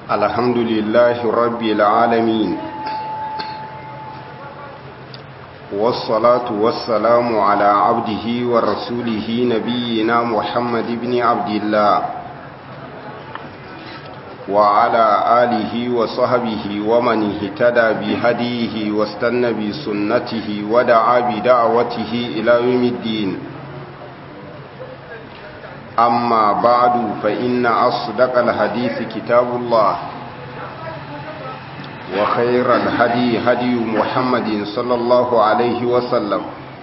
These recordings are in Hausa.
الحمد لله رب العالمين والصلاة والسلام على عبده ورسوله نبينا محمد بن عبد الله وعلى آله وصحبه ومن اهتدى بهديه واستنى بسنته ودعا بدعوته إلى يوم الدين أما بعد فإن أصدق الحديث كتاب الله وخير الهدي هدي محمد صلى الله عليه وسلم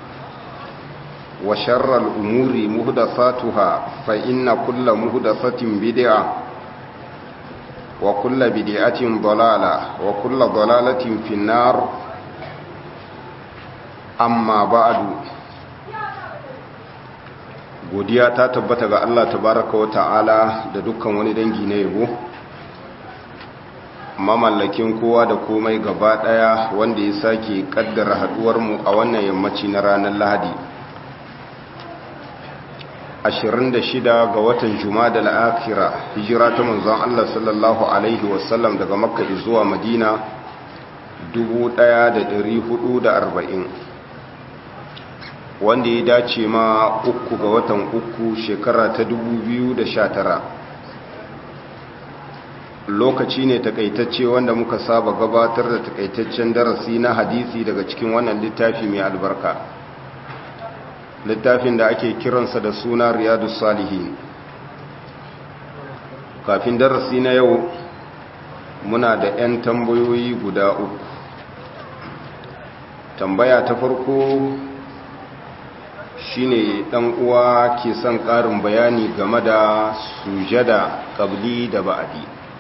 وشر الأمور مهدساتها فإن كل مهدسة بدعة وكل بدعة ضلالة وكل ضلالة في النار أما بعد godiya ta tabbata ga Allah tabaraka wa ta'ala da dukkan wani dangi na yabo mamallakin kowa da komai gaba daya wanda ya sake kaddara haduwar mu a wannan yammaci na ranar Lahadi 26 ga watan Jumada al-Akhira hijira ta manzon Allah sallallahu alaihi wasallam daga Makka zuwa Madina 1440 wanda ya dace ma uku ga watan uku shekara ta tara. lokaci ne takaitacce wanda muka saba gabatar da takaitaccen darasi na hadisi daga cikin wannan littafi mai albarka littafin da ake kiransa da suna riyadu salihin kafin darasi na yau muna da 'yan tambayoyi guda uku tambaya ta farko shine dan uwa ke son karin bayani game da sujada qabli da ba'di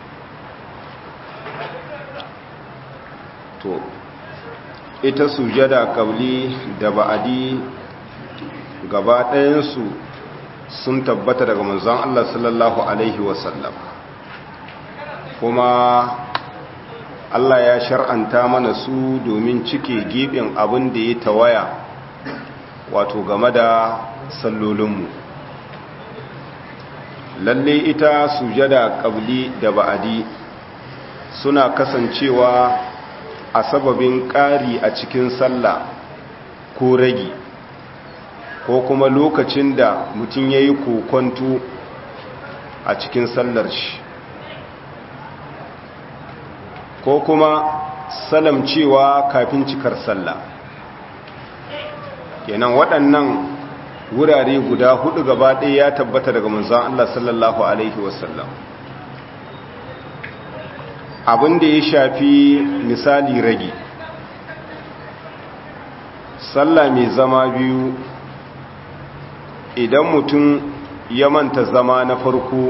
to ita sujada qabli da ba'di gaba ɗayansu sun tabbata daga manzon Allah sallallahu alaihi wasallam kuma Allah ya shar'anta mana su domin cike gibin abin da ya tawaya wato game da sallolinmu lalle ita sujada qabli da ba'adi suna kasancewa a sababin ƙari a cikin sallah ko ragi ko kuma lokacin da mutum ya yi kokonto a cikin sallar shi ko kuma salamcewa kafin cikar sallah kenan waɗannan wurare guda hudu gaba ɗaya ya tabbata daga manzon Allah sallallahu alaihi wasallam abin da ya shafi misali ragi sallah mai zama biyu idan mutum ya manta zama na farko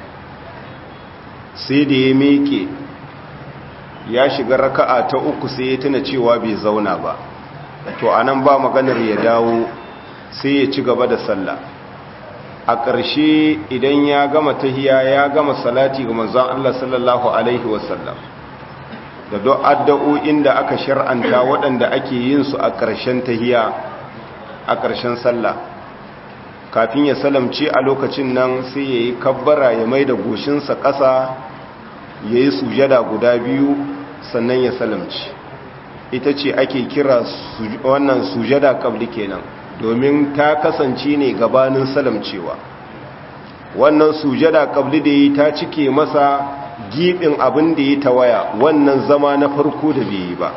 sai da ya meke ya shiga raka'a ta uku sai ya tuna cewa bai zauna ba to anan ba maganar ya dawo sai ya ci gaba da sallah a ƙarshe idan ya gama tahiya ya gama salati ga manzon Allah sallallahu alaihi wasallam da duk addu'o'in da aka shar'anta waɗanda ake yin su a ƙarshen tahiya a ƙarshen sallah kafin ya salamce a lokacin nan sai ya yi kabbara ya mai da goshinsa ƙasa ya yi sujada guda biyu sannan ya salamci ita ce ake kira wannan sujada kabli kenan domin ta kasance ne gabanin salamcewa wannan sujada kabli da yi ta cike masa gibin abin da ya tawaya wannan zama na farko da bai yi ba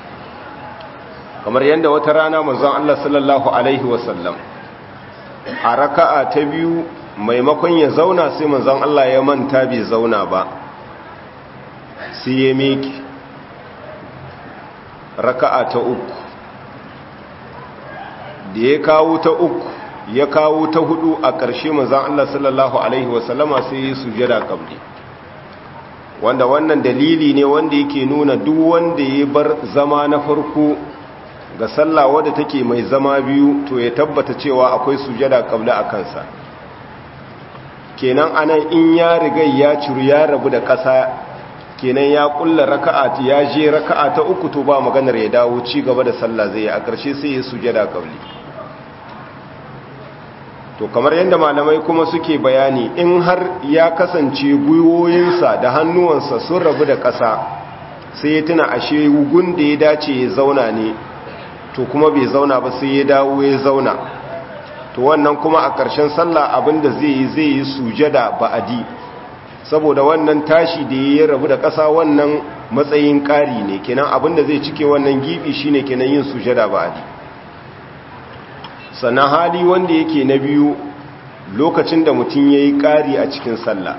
kamar yadda wata rana manzon Allah sallallahu alaihi wasallam a raka'a ta biyu maimakon ya zauna sai manzon Allah ya manta bai zauna ba sai ya miki raka'a ta uku da ya kawo ta uku ya kawo ta hudu a ƙarshe manzan Allah sallallahu Alaihi wasallama sai ya sujada kabli wanda wannan dalili ne wanda yake nuna duk wanda ya bar zama na farko ga sallah wadda take mai zama biyu to ya tabbata cewa akwai sujada kabli a kansa kenan anan in ya riga ya ciru ya rabu da ƙasa kenan ya kulla raka'a ya je raka'a ta uku to ba maganar ya dawo ci gaba da sallah zai a ƙarshe sai ya sujada kabli to kamar yadda malamai kuma suke bayani in har ya kasance gwiwoyinsa da hannuwansa sun rabu da ƙasa sai ya tuna ashe wugun da ya dace ya zauna ne to kuma bai zauna ba sai ya dawo ya zauna to wannan kuma a ƙarshen sallah abinda zai yi zai yi sujada ba'adi saboda wannan tashi da ya rabu da ƙasa wannan matsayin ƙari ne kenan abinda zai cike wannan gibi shine kenan yin sujada ba'adi sannan hali wanda yake na biyu lokacin da mutum ya yi ƙari a cikin sallah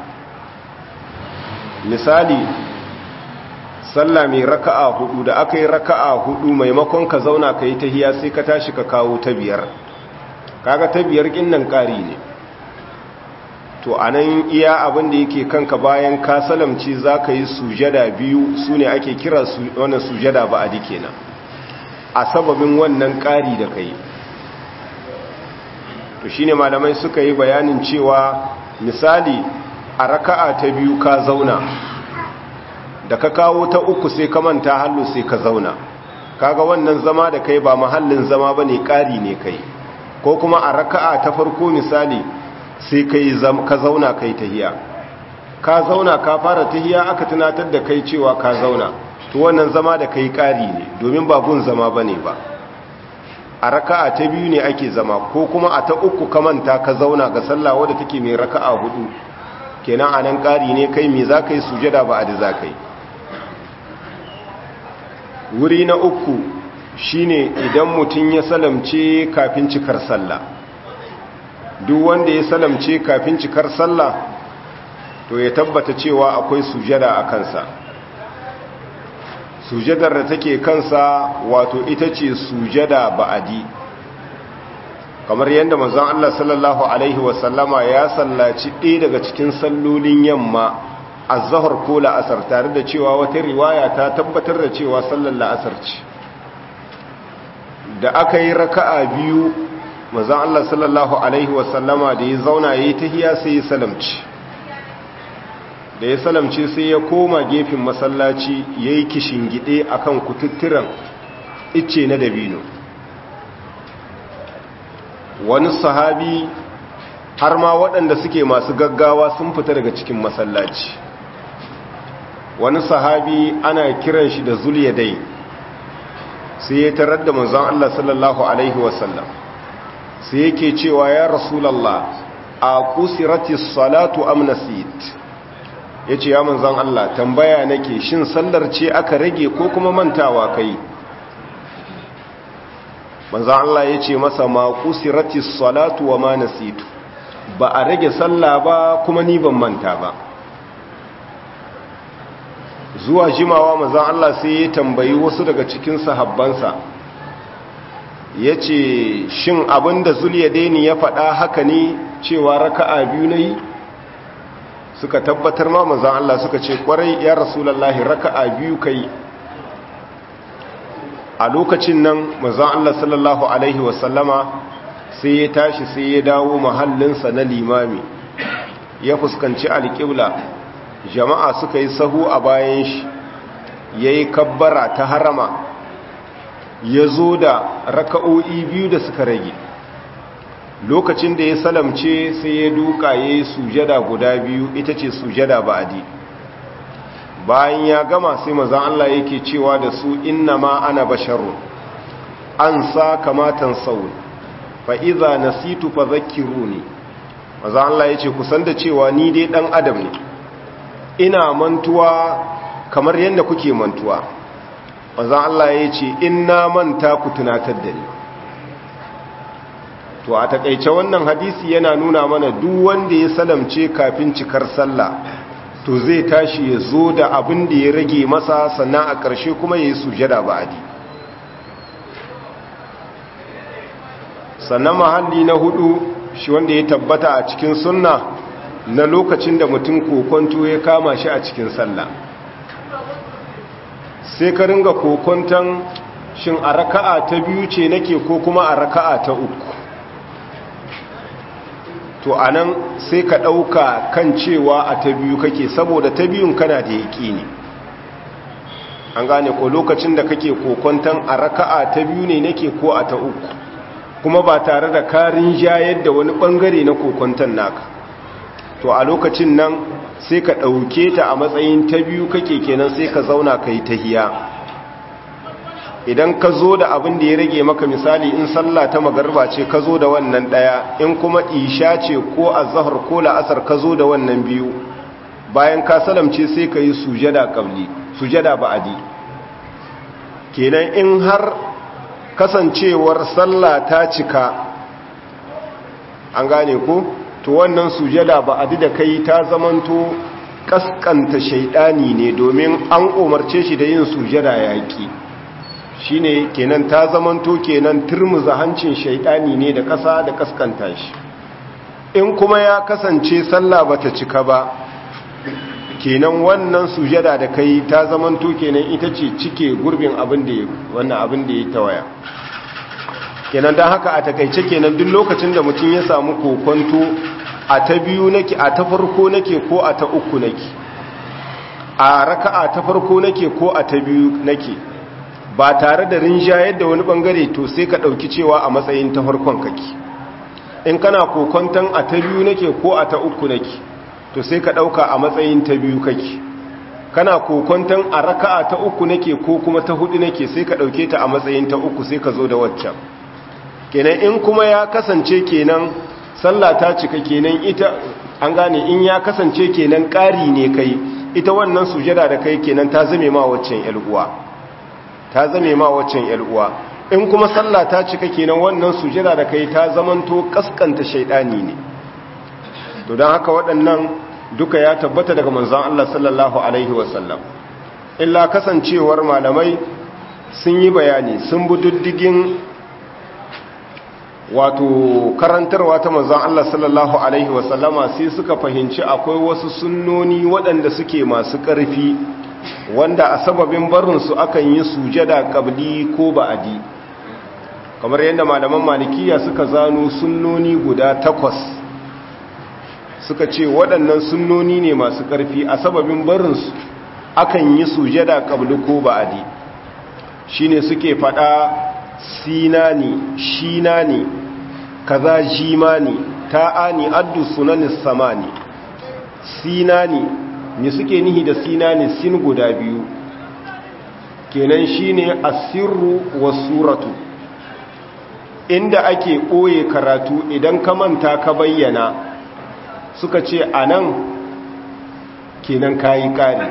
misali sallah mai raka'a hudu da aka yi raka'a hudu maimakon ka zauna ka yi tahiya sai ka tashi ka kawo ta biyar kaga ta biyar nan ƙari ne to a nan iya abin da yake kanka bayan ka salamci za ka yi sujada biyu su ne ake kira wannan sujada ba a dike nan a sababin wannan ƙari da ka yi to shine malamai suka yi bayanin cewa misali a raka'a ta biyu ka zauna da ka kawo ta uku sai ka manta hallu sai ka zauna kaga wannan zama da kai ba mahallin zama bane ƙari ne kai ko kuma a raka'a ta farko misali sai kai ka zauna kai tahiya ka zauna ka fara tahiya aka tunatar da kai cewa ka zauna to wannan zama da kai ƙari ne domin ba gun zama bane ba a raka'a ta biyu ne ake zama ko kuma a ta uku ka manta ka zauna ga sallah wadda take mai raka'a hudu kenan anan ƙari ne kai me za ka yi sujada ba a da za ka yi wuri na uku shine idan mutum ya salamce kafin cikar sallah duk wanda ya salamce kafin cikar sallah to ya tabbata cewa akwai sujada a kansa sujadar da take kansa wato ita ce sujada ba'adi kamar yadda manzon Allah sallallahu alaihi wasallama ya sallaci ɗaya daga cikin sallolin yamma az-zuhr ko la'asar tare da cewa wata riwaya ta tabbatar da cewa sallar la'asar ce da aka yi raka'a biyu manzon Allah sallallahu alaihi wasallama da ya zauna yayi tahiyya sai ya salamci da ya salamce sai ya koma gefen masallaci ya yi kishingide a kan kututturan icce na dabino wani sahabi har ma waɗanda suke masu gaggawa sun fita daga cikin masallaci wani sahabi ana kiran shi da zuliyadai sai ya tarar da manzon Allah sallallahu Alaihi wasallam sai yake cewa ya rasulallah a kusiratis salatu amnasit ya ce ya manzan Allah tambaya nake shin sallar ce aka rage ko kuma mantawa kai manzan Allah ya ce masa ma kusirati salatu wa ma nasitu ba a rage sallah ba kuma ni ban manta ba zuwa jimawa manzan Allah sai ya tambayi wasu daga cikin sahabbansa ya ce shin abinda zuliya daini ya faɗa haka ne cewa raka'a biyu na yi suka tabbatar ma manzan Allah suka ce kwarai ya rasulallahi raka'a biyu kai a lokacin nan manzan Allah sallallahu alaihi wasallama sai ya tashi sai ya dawo mahallinsa na limami ya fuskanci alƙibla jama'a suka yi sahu a bayan shi ya yi kabbara ta harama ya zo da raka'o'i biyu da suka rage lokacin da ya salamce sai ya duka ya yi sujada guda biyu ita ce sujada ba'adi bayan ya gama sai mazan Allah yake cewa da su inna ma ana basharun an sa kamatan saun fa'iza nasitu fa zakiru ne mazan Allah ya ce kusan da cewa ni dai ɗan adam ne ina mantuwa kamar yadda kuke mantuwa mazan Allah ya ce ina manta ku tunatar da ni to a takaice wannan hadisi yana nuna mana duk wanda ya salamce kafin cikar sallah to zai tashi ya zo da abin da ya rage masa sannan a ƙarshe kuma ya yi sujada ba'adi sannan mahalli na hudu shi wanda ya tabbata a cikin sunna na lokacin da mutum kokonto ya kama shi a cikin sallah sai ka ringa kokonton shin a raka'a ta biyu ce nake ko kuma a raka'a ta uku to a nan sai ka ɗauka kan cewa a ta biyu kake saboda ta biyun kana da yaƙi ne an gane ko lokacin da kake kokonton a raka'a ta biyu ne nake ko a ta uku kuma ba tare da karin jayar da wani bangare na kokonton naka to a lokacin nan sai ka ɗauke ta a matsayin ta biyu kake kenan sai ka zauna ka yi tahiya idan ka zo da abin da ya rage maka misali in sallah ta magarba ce ka zo da wannan ɗaya in kuma isha ce ko azahar ko la'asar ka zo da wannan biyu bayan ka salamce sai ka yi sujada ƙabli sujada ba'adi kenan in har kasancewar sallah ta cika an gane ko to wannan sujada ba'adi da kai ta zamanto kaskanta shaidani ne domin an umarce shi da yin sujada yaƙi shine kenan ta zamanto kenan turmuza hancin shaidani ne da ƙasa da kaskanta shi in kuma ya kasance sallah bata cika ba kenan wannan sujada da kai ta zamanto kenan ita ce cike gurbin abin da wannan abin da ya tawaya kenan dan haka a takaice kenan duk lokacin da mutum ya samu kokonto a ta biyu nake a ta farko nake ko a ta uku nake a raka'a ta farko nake ko a ta biyu nake ba tare da rinjayar da wani bangare to sai ka dauki cewa a matsayin ta farkon kake in kana kokonton a ta biyu nake ko a ta uku nake to sai ka dauka a matsayin ta biyu kake kana kokonton a raka'a ta uku nake ko kuma ta hudu nake sai ka dauke ta a matsayin ta uku sai ka zo da waccan kenan in kuma ya kasance kenan sallah ta cika kenan ita an gane in ya kasance kenan ƙari ne kai ita wannan sujada da kai kenan ta zame ma waccan uwa ta zame ma waccan uwa in kuma sallah ta cika kenan wannan sujada da kai ta zamanto kaskanta shaidani ne to don haka waɗannan duka ya tabbata daga manzon Allah sallallahu alaihi wasallam illa kasancewar malamai sun yi bayani sun bi diddigin wato karantarwa ta manzon Allah sallallahu alaihi wasallama sai suka fahimci akwai wasu sunnoni waɗanda suke masu ƙarfi wanda a sababin barinsu akan yi sujada qabli ko ba'adi kamar yadda malaman malikiya suka zano sunnoni guda takwas suka ce waɗannan sunnoni ne masu ƙarfi a sababin barinsu akan yi sujada qabli ko ba'adi shine suke faɗa sinani shinani kaza jimani ta'ani addu sunanis samani sinani me suke nihi da sinani sin guda biyu kenan shine asirru wasuratu inda ake ɓoye karatu idan ka manta ka bayyana suka ce anan kenan kayi kare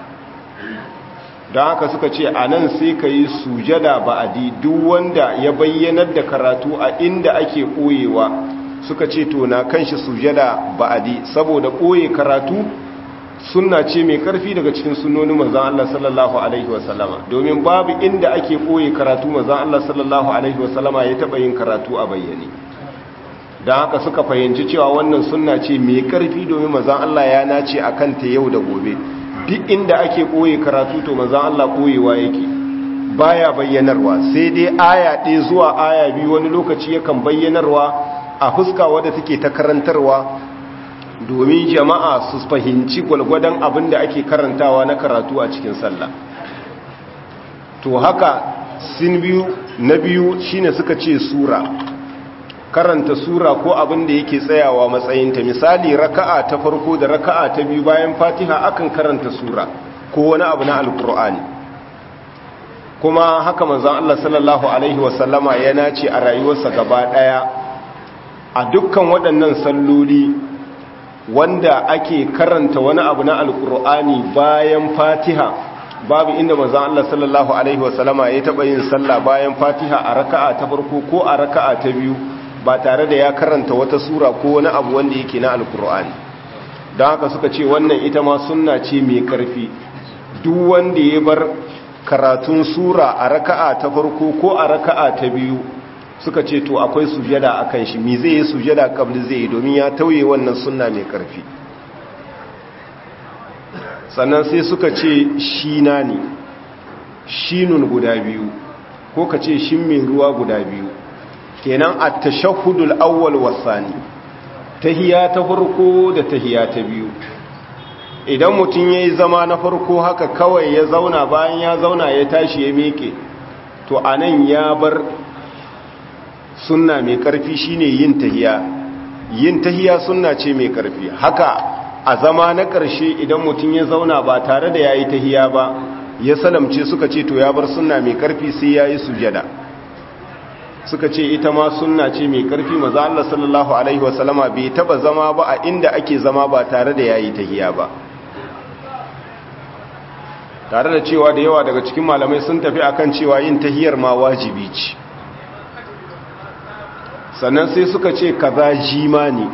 don haka suka ce a nan sai ka yi sujada ba'adi duk wanda ya bayyanar da karatu a inda ake ɓoyewa suka ce to na kan shi sujada ba'adi saboda ɓoye karatu sunna ce mai ƙarfi daga cikin sunnonin manzan Allah sallallahu alaihi wasallama domin babu inda ake ɓoye karatu manzan Allah sallallahu alaihi wasallama ya taɓa yin karatu a bayyane don haka suka fahimci cewa wannan sunna ce mai ƙarfi domin manzan Allah ya nace a kanta yau da gobe duk inda ake ɓoye karatu to manzan Allah ɓoyewa yake baya bayyanarwa sai dai aya ɗaya zuwa aya biyu wani lokaci yakan bayyanarwa a fuska wadda take ta karantarwa domin jama'a su fahimci gwalgwadon abin da ake karantawa na karatu a cikin sallah to haka sin biyu na biyu shine suka ce sura karanta sura ko abin da yake tsayawa matsayinta misali raka'a ta farko da raka'a ta biyu bayan fatiha akan karanta sura ko wani abu na alkur'ani kuma haka manzon Allah sallallahu alaihi wasallama ya nace a rayuwarsa gaba daya a dukkan waɗannan salloli wanda ake karanta wani abu na alkur'ani bayan fatiha babu inda manzon Allah sallallahu alaihi wasallama ya taba yin sallah bayan fatiha a raka'a ta farko ko a raka'a ta biyu ba tare da ya karanta wata sura ko wani abu wanda yake na alkur'ani don haka suka ce wannan ita ma sunna ce mai karfi duk wanda ya bar karatun sura a raka'a ta farko ko a raka'a ta biyu suka ce to akwai sujada akan shi me zai yi sujada kabli zai yi domin ya tauye wannan sunna mai karfi sannan sai suka ce shina ne shinun guda biyu ko ka ce shin mai ruwa guda biyu kenan a tashahudul awwal wasani tahiya ta farko da tahiya ta biyu idan mutum yayi zama na farko haka kawai ya zauna bayan ya zauna ya tashi ya meke to anan ya bar sunna mai karfi shine yin tahiya yin tahiya sunna ce mai karfi haka a zama na ƙarshe idan mutum ya zauna ba tare da yayi tahiya ba ya salamce suka ce to ya bar sunna mai karfi sai yayi sujada suka ce ita ma sunna ce mai karfi maza Allah sallallahu alaihi wasallama bai taba zama ba a inda ake zama ba tare da yayi tahiya ba tare da cewa da yawa daga cikin malamai sun tafi akan cewa yin tahiyar ma wajibi ce sannan sai suka ce kaza jima ne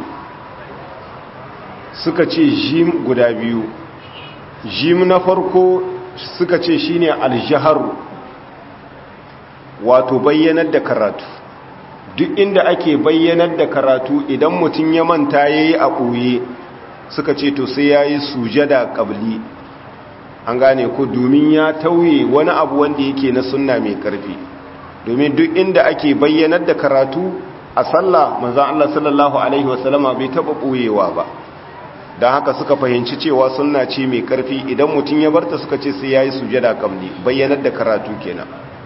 suka ce jim guda biyu jim na farko suka ce shine aljaharu wato bayyanar da karatu duk inda ake bayyanar da karatu idan mutum ya manta yayi a ɓoye suka ce to sai yayi sujada qabli an gane ko domin ya tauye wani abu wanda yake na sunna mai karfi domin duk inda ake bayyanar da karatu a sallah manzon Allah sallallahu alaihi wasallama bai taba ɓoyewa ba don haka suka fahimci cewa sunna ce mai karfi idan mutum ya barta suka ce sai yayi sujada qabli bayyanar da karatu kenan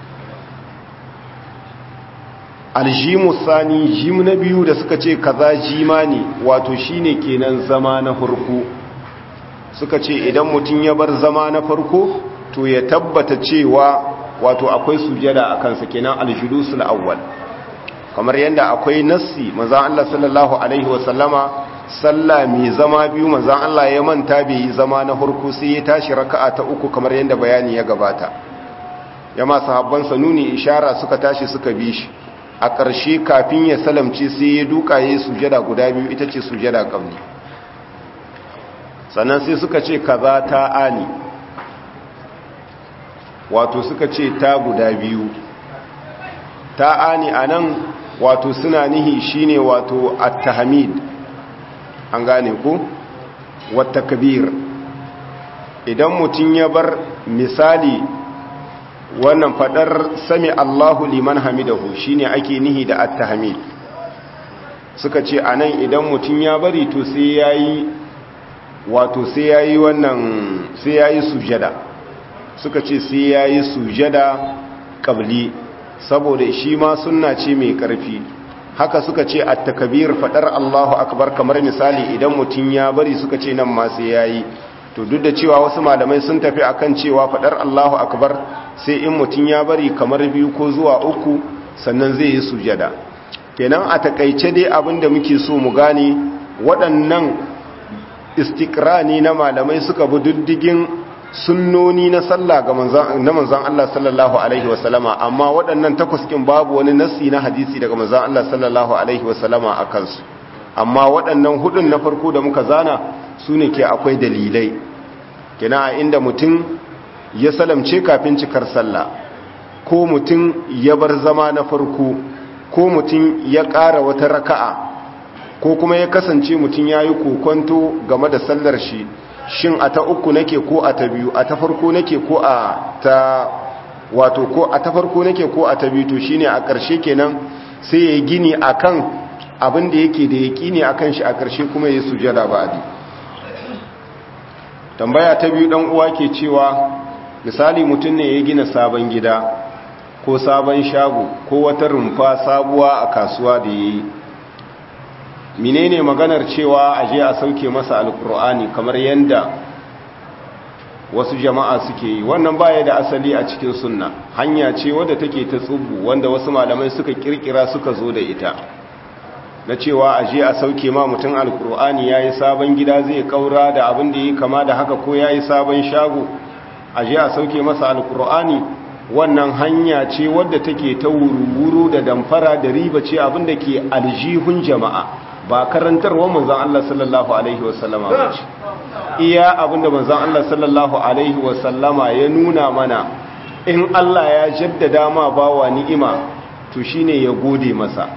aljimu sani jim na biyu da suka ce kaza jima ne wato shine kenan zama na farko suka ce idan mutum ya bar zama na farko to ya tabbata cewa wato akwai sujada a kansa kenan aljulusul awwal kamar yadda akwai nassi manzon Allah sallallahu alaihi wasallama sallah mai zama biyu manzon Allah ya manta bai yi zama na farko sai ya tashi raka'a ta uku kamar yadda bayani ya gabata yama sahabban nuni ishara suka tashi suka bi shi a ƙarshe kafin ya salamce sai ya duka ya yi sujada guda biyu ita ce sujada ƙamni sannan sai suka ce kaza ta ani wato suka ce ta guda biyu ta ani a nan wato suna nihi shine wato at-tahmid an gane ku wata kabir idan mutum ya bar misali wannan fadar sami Allahu liman hamidahu shine ake nihi da at-tahmid suka ce anan idan mutum ya bari to sai yayi wato sai yayi wannan sai yayi sujada suka ce sai yayi sujada qabli saboda shi ma sunna ce mai karfi haka suka ce at-takbir fadar Allahu akbar kamar misali idan mutum ya bari suka ce nan ma sai yayi to duk da cewa wasu malamai sun tafi akan cewa fadar Allahu akbar sai in mutum ya bari kamar biyu ko zuwa uku sannan zai yi sujada kenan a takaice dai abinda muke so mu gane waɗannan istikrani na malamai suka bi diddigin sunnoni na sallah ga na manzon Allah sallallahu alaihi wasallama amma waɗannan takwas kin babu wani nassi na hadisi daga manzon Allah sallallahu alaihi wasallama a kansu amma waɗannan hudun na farko da muka zana su ne ke akwai dalilai kina a inda mutum ya salamce kafin cikar sallah ko mutum ya bar zama na farko ko mutum ya ƙara wata raka'a ko kuma ya kasance mutum ya yi kokonto game da sallar shi shin a ta uku nake ko a ta biyu a ta farko nake ko a ta wato ko a ta farko nake ko a ta biyu to shine a ƙarshe kenan sai ya gini akan abin da yake da yaƙini akan shi a ƙarshe kuma ya sujada ba'adi tambaya ta biyu dan uwa ke cewa misali mutum ne ya gina sabon gida ko sabon shago ko wata rumfa sabuwa a kasuwa da yayi menene maganar cewa a je a sauke masa alkur'ani kamar yanda wasu jama'a suke yi wannan baya da asali a cikin sunna hanya ce wadda take ta tsubu wanda wasu malamai suka kirkira suka zo da ita na cewa a je a sauke ma mutum alkur'ani ya yi sabon gida zai kaura da abin da yi kama da haka ko ya yi sabon shago a je a sauke masa alkur'ani wannan hanya ce wadda take ta wuru-wuru da damfara da riba ce abin da ke aljihun jama'a ba karantarwa manzan Allah sallallahu Alaihi wasallama ba ce iya abinda manzan Allah sallallahu Alaihi wasallama ya nuna mana in Allah ya jaddada ma bawa ni'ima to shine ya gode masa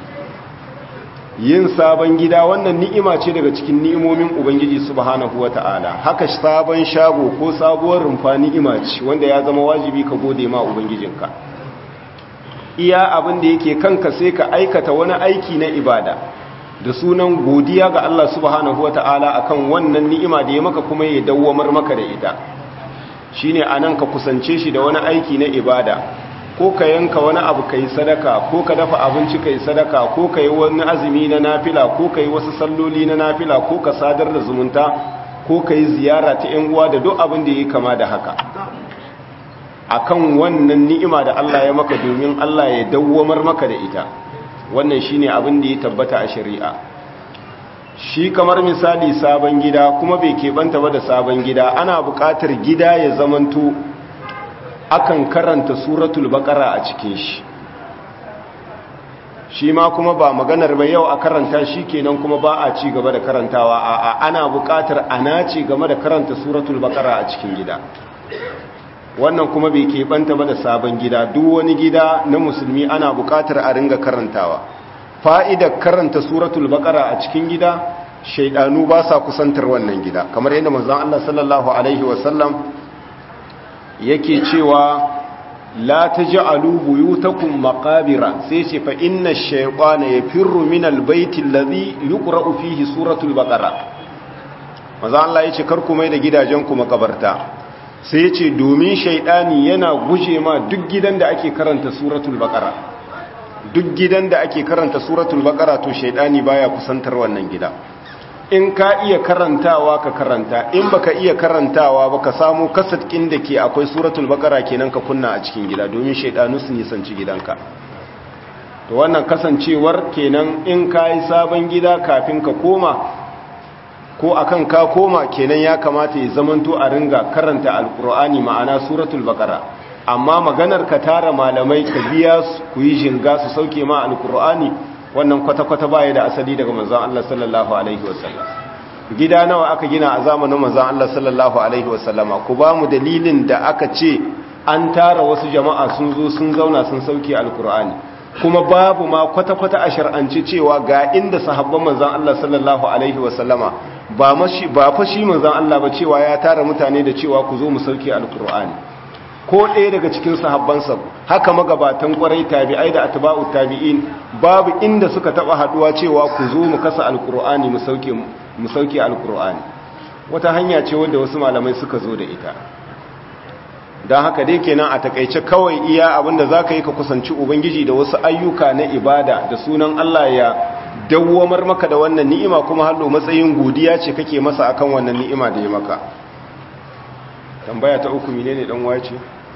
yin sabon gida wannan ni'ima ce daga cikin ni'imomin ubangiji subhanahu wata'ala haka sabon shago ko sabuwar rumfa ni'ima ce wanda ya zama wajibi ka gode ma ubangijinka iya abin da yake kanka sai ka aikata wani aiki na ibada da sunan godiya ga Allah subhanahu wata'ala akan wannan ni'ima da ya maka kuma ya dawwamar maka da ita shine anan ka kusance shi da wani aiki na ibada ko ka yanka wani abu ka yi sadaka ko ka dafa abinci ka yi sadaka ko ka yi wani azumi na nafila ko ka yi wasu salloli na nafila ko ka sadar da zumunta ko ka yi ziyara ta 'yan uwa da duk abin da ya kama da haka akan wannan ni'ima da Allah ya maka domin Allah ya dawwamar maka da ita wannan shine abin da ya tabbata a shari'a shi kamar misali sabon gida kuma bai keɓanta ba da sabon gida ana buƙatar gida ya zamanto akan karanta suratul baqara a cikin shi shi ma kuma ba maganar ba yau a karanta shi kenan kuma ba a ci gaba da karantawa a ana buƙatar ana ci game da karanta suratul baqara a cikin gida wannan kuma bai keɓanta ba da sabon gida duk wani gida na musulmi ana buƙatar a ringa karantawa fa'idar karanta suratul baqara a cikin gida shaidanu ba sa kusantar wannan gida kamar yadda manzon Allah sallallahu alaihi wasallam yake cewa la taj'alu buyutakum maqabira sai ce fa inna ash-shaytana yafirru min al-bayti alladhi yuqra'u fihi suratul baqara manzon Allah yace kar ku mai da gidajen ku makabarta sai yace domin shaidani yana guje ma duk gidan da ake karanta suratul baqara duk gidan da ake karanta suratul baqara to shaidani baya kusantar wannan gida in ka iya karantawa ka karanta in baka iya karantawa ba ka samu kasatkin da ke akwai suratul baqara kenan ka kunna a cikin gida domin shaidanu su nisanci gidanka to wannan kasancewar kenan in ka yi sabon gida kafin ka koma ko akan ka koma kenan ya kamata ya zamanto a ringa karanta alkur'ani ma'ana suratul baqara amma maganar ka tara malamai ka biya su ku yi jinga su sauke ma alkur'ani wannan kwata-kwata baya da asali daga manzon Allah sallallahu alaihi wasallam gida nawa aka gina a zamanin manzon Allah sallallahu alaihi wasallama ku ba mu dalilin da aka ce an tara wasu jama'a sun zo sun zauna sun sauke alkur'ani kuma babu ma kwata-kwata a shar'anci cewa ga inda sahabban manzon Allah sallallahu alaihi wasallama ba mashi ba fa shi manzon Allah ba cewa ya tara mutane da cewa ku zo mu sauke alkur'ani ko ɗaya daga cikin sahabbansa haka magabatan kwarai tabi'ai da atba'u tabi'in babu inda suka taba haduwa cewa ku zo mu kasa alkur'ani mu sauke mu sauke alkur'ani wata hanya ce wanda wasu malamai suka zo da ita don haka dai kenan a takaice kawai iya abinda zaka yi ka kusanci ubangiji da wasu ayyuka na ibada da sunan Allah ya dawwamar maka da wannan ni'ima kuma hallo matsayin godiya ce kake masa akan wannan ni'ima da ya maka tambaya ta uku menene dan wace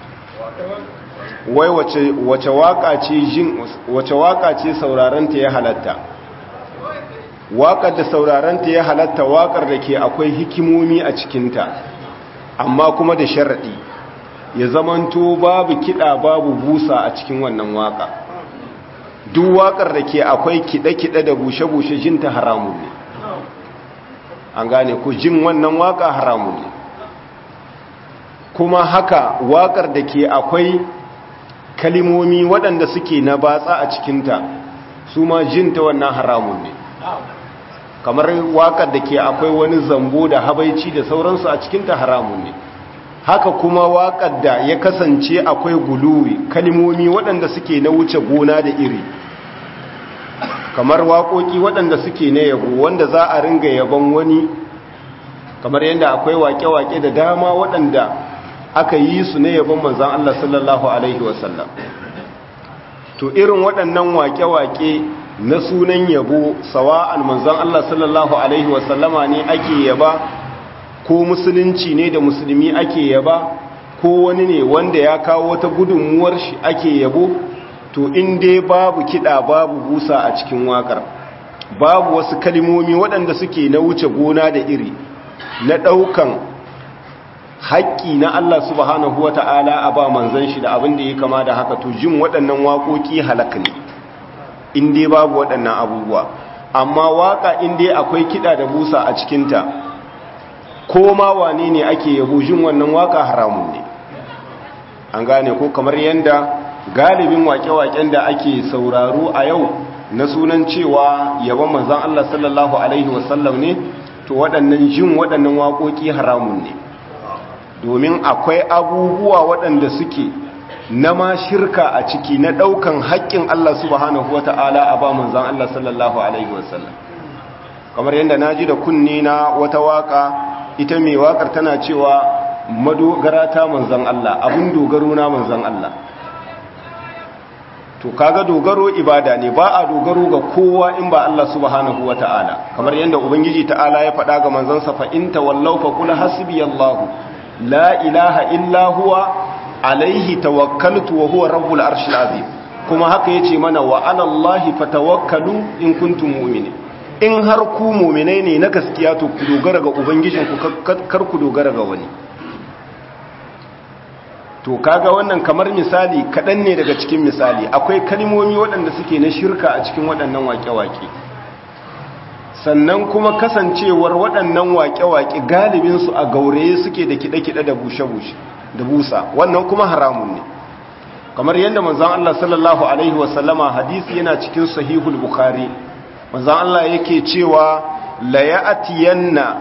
wai wace wace waka ce jin wace waka ce sauraron ta ya halatta wakar da sauraron ta ya halatta wakar da ke akwai hikimomi a cikin ta amma kuma da sharadi ya zamanto babu kida babu busa a cikin wannan waka duk wakar da ke akwai kide-kide da bushe-bushe jin ta haramun ne an gane ku jin wannan waka haramun ne kuma haka waƙar da ke akwai kalimomi waɗanda suke na batsa a cikinta su ma jinta wannan haramun ne kamar waƙar da ke akwai wani zambo da habaici da sauransu a cikinta haramun ne haka kuma waƙar da ya kasance akwai guluwi kalimomi waɗanda suke na wuce gona da iri kamar waƙoƙi waɗanda suke na yabo wanda za a ringa yabon wani kamar yadda akwai waƙe-waƙe da dama waɗanda aka yi su ne yabon manzan Allah sallallahu Alaihi wasallam to irin waɗannan waƙe-waƙe na sunan yabo sawa'an manzan Allah sallallahu Alaihi wasallama ne ake yaba ko musulunci ne da musulmi ake yaba ko wani ne wanda ya kawo wata gudunmuwar shi ake yabo to in dai babu kiɗa babu busa a cikin waƙar babu wasu kalimomi waɗanda suke na wuce gona da iri na ɗaukan haƙƙi na Allah subhanahu wata'ala a ba manzan shi da abin da ya kama da haka to jin waɗannan waƙoƙi halaka ne in dai babu waɗannan abubuwa amma waƙa in dai akwai kiɗa da busa a cikinta ko ma wane ne ake yabo jin wannan waƙa haramun ne an gane ko kamar yadda galibin waƙe-waƙen da ake sauraro a yau na sunan cewa yabon manzan Allah sallallahu alaihi wasallam ne to waɗannan jin waɗannan waƙoƙi haramun ne domin akwai abubuwa waɗanda suke na ma shirka a ciki na ɗaukan haƙƙin Allah subhanahu wata'ala a ba manzan Allah sallallahu alaihi wasallam kamar yadda na ji da kunni na wata waƙa ita mai waƙar tana cewa madogara ta manzan Allah abin dogaro na manzan Allah to kaga dogaro ibada ne ba a dogaro ga kowa in ba Allah subhanahu wata'ala kamar yadda ubangiji ta'ala ya faɗa ga manzansa fa in tawallaw fa qul hasbiyallahu la ilaha illa huwa alaihi tawakkaltu wa huwa rabbul arshil azim kuma haka yace mana wa ala allahi fatawakkalu in kuntum mu'minin in har ku mu'minai ne na gaskiya to ku dogara ga ubangijinku kar ku dogara ga wani to kaga wannan kamar misali kaɗan ne daga cikin misali akwai kalmomi waɗanda suke na shirka a cikin waɗannan waƙe-waƙe sannan kuma kasancewar waɗannan waƙe-waƙe galibinsu a gauraye suke da kiɗe-kiɗe da bushe-bushe da busa wannan kuma haramun ne kamar yadda manzan Allah sallallahu Alaihi wasallama hadisi yana cikin sahihul bukhari manzan Allah yake cewa la ya'atiyanna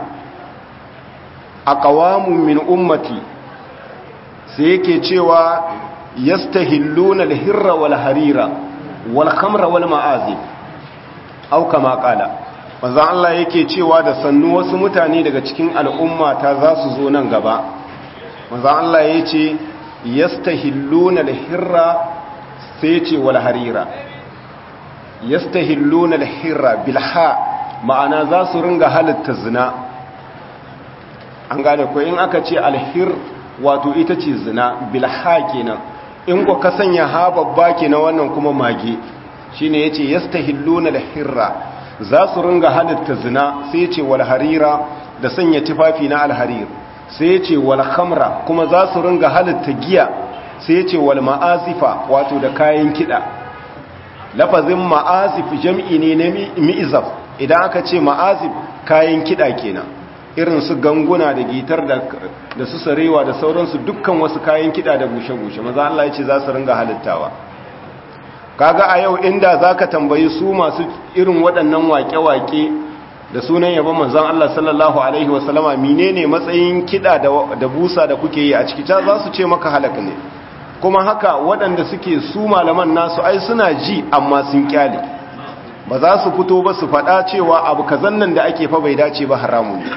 aqwamun min ummati sai yake cewa yastahilluna al-hirra wal harira wal khamra wal ma'azib au kama qala manzo Allah yake cewa da sannu wasu mutane daga cikin al'umma ta za su zo nan gaba manzo Allah yace yastahilluna al-hirra sai yace wal harira yastahilluna al-hirra bil ha ma'ana za su ringa halitta zina an gane ko in aka ce al-hir wato ita ce zina bilha kenan in ku ka sanya ha babba kenan wannan kuma mage shine yace yastahilluna al-hirra za su ringa halitta zina sai yace wal harira da sanya tufafi na al-harir sai yace wal khamra kuma za su ringa halitta giya sai yace wal ma'azifa wato da kayan kida lafazin ma'azif jam'i ne na mi'zaf idan aka ce ma'azif kayan kida kenan irin su ganguna da gitar da su sarewa da sauransu dukkan wasu kayan kida da bushe-bushe maza Allah ya ce za su ringa halittawa kaga a yau inda za ka tambayi su masu irin waɗannan waƙe-waƙe da sunan yabon manzan Allah sallallahu Alaihi wasallama menene matsayin kida da busa da kuke yi a ciki ta za su ce maka halaka ne kuma haka waɗanda suke su malaman nasu ai suna ji amma sun kyale ba za su fito ba su faɗa cewa abu kazan nan da ake fa bai dace ba haramun ne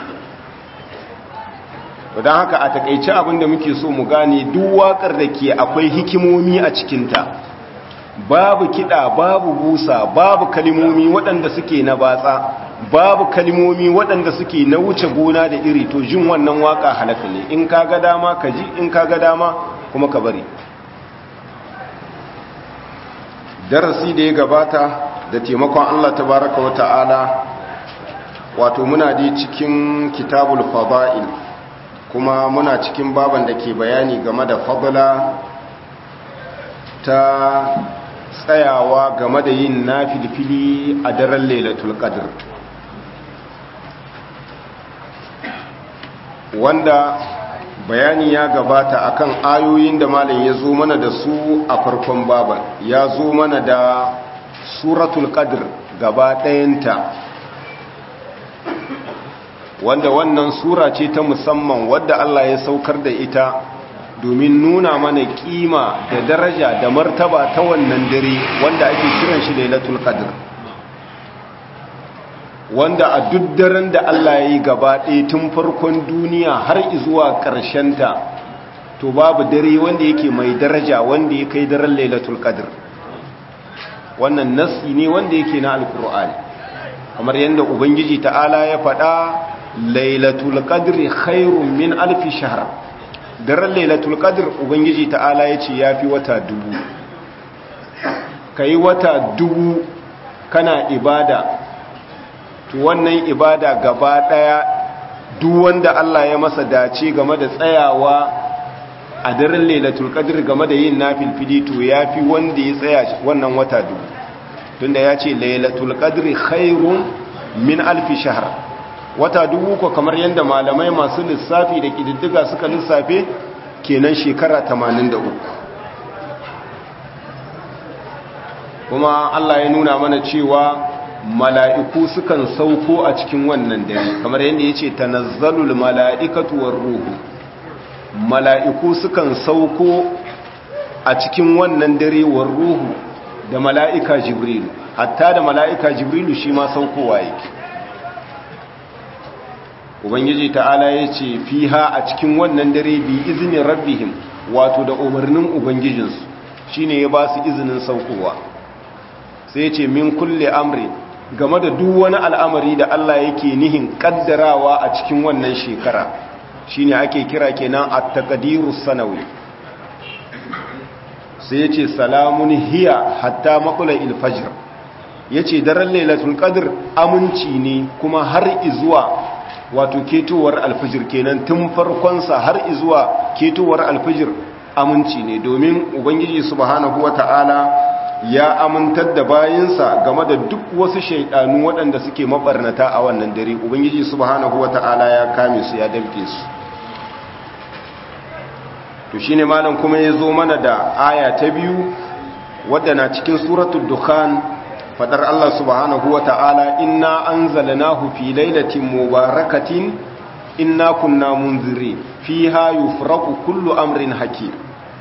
don haka a takaice abin da muke so mu gane duk waƙar da ke akwai hikimomi a cikinta babu kiɗa babu busa babu kalimomi waɗanda suke na batsa babu kalimomi waɗanda suke na wuce gona da iri to jin wannan waƙa halaka ne in ka ga dama ka ji in ka ga dama kuma ka bari darasi da ya gabata da taimakon Allah tabaraka wa ta'ala wato muna di cikin kitabul fada'il kuma muna cikin baban da ke bayani game da fadla ta tsayawa game da yin nafilfili a daren lailatul qadr wanda bayani ya gabata akan ayoyin da malam ya zo mana da su a farkon baban ya zo mana da suratul qadr gaba ɗayanta wanda wannan sura ce ta musamman wadda Allah ya saukar da ita domin nuna mana kima da daraja da martaba ta wannan dare wanda ake kiran shi lailatul qadr wanda a duk daren da Allah ya yi gaba ɗaya tun farkon duniya har zuwa ta, to babu dare wanda yake mai daraja wanda ya kai daren lailatul qadr wannan nasi ne wanda yake na alkur'ani kamar yadda ubangiji ta'ala ya faɗa lailatul qadri khairun min alfi shahr daren lailatul qadr ubangiji ta'ala ya ce yafi wata dubu kai wata dubu kana ibada to wannan ibada gaba daya duk wanda Allah ya masa dace game da tsayawa a daren lailatul qadr game da yin nafilfili to yafi wanda ya tsaya wannan wata dubu tunda ya ce lailatul qadri khairun min alfi shahr wata dubu ko kamar yadda malamai masu lissafi da kididdiga suka lissafe kenan shekara 83 kuma Allah ya nuna mana cewa mala'iku sukan sauko a cikin wannan dare kamar yadda ya ce tanazzalul mala'ikatu war ruhu mala'iku sukan sauko a cikin wannan dare war ruhu da mala'ika jibrilu hatta da mala'ika jibrilu shi ma saukowa yake ubangiji ta'ala ya ce fiha a cikin wannan dare bi izinin rabbihim wato da umarnin ubangijinsu shine ya ba su izinin saukowa sai ce min kulle amri game da duk wani al'amari da Allah yake nihin kaddarawa a cikin wannan shekara shine ake kira kenan at-taqdirus sanawi sai ya ce salamun hiya hatta makula ilfajir ya ce daren lailatul qadr aminci ne kuma har izuwa wato ketowar alfajir kenan tun farkonsa har izuwa ketowar alfajir aminci ne domin ubangiji subhanahu wata'ala ya amintar da bayinsa game da duk wasu shaidanu waɗanda suke mabarnata a wannan dare ubangiji subhanahu wata'ala ya kame su ya damke su to shine malam kuma ya zo mana da aya ta biyu wadda na cikin suratul dukhan fadar Allah subhanahu wata'ala inna anzalnahu fi lailatin mubarakatin inna kunna munzirin fiha yufraqu kullu amrin hakim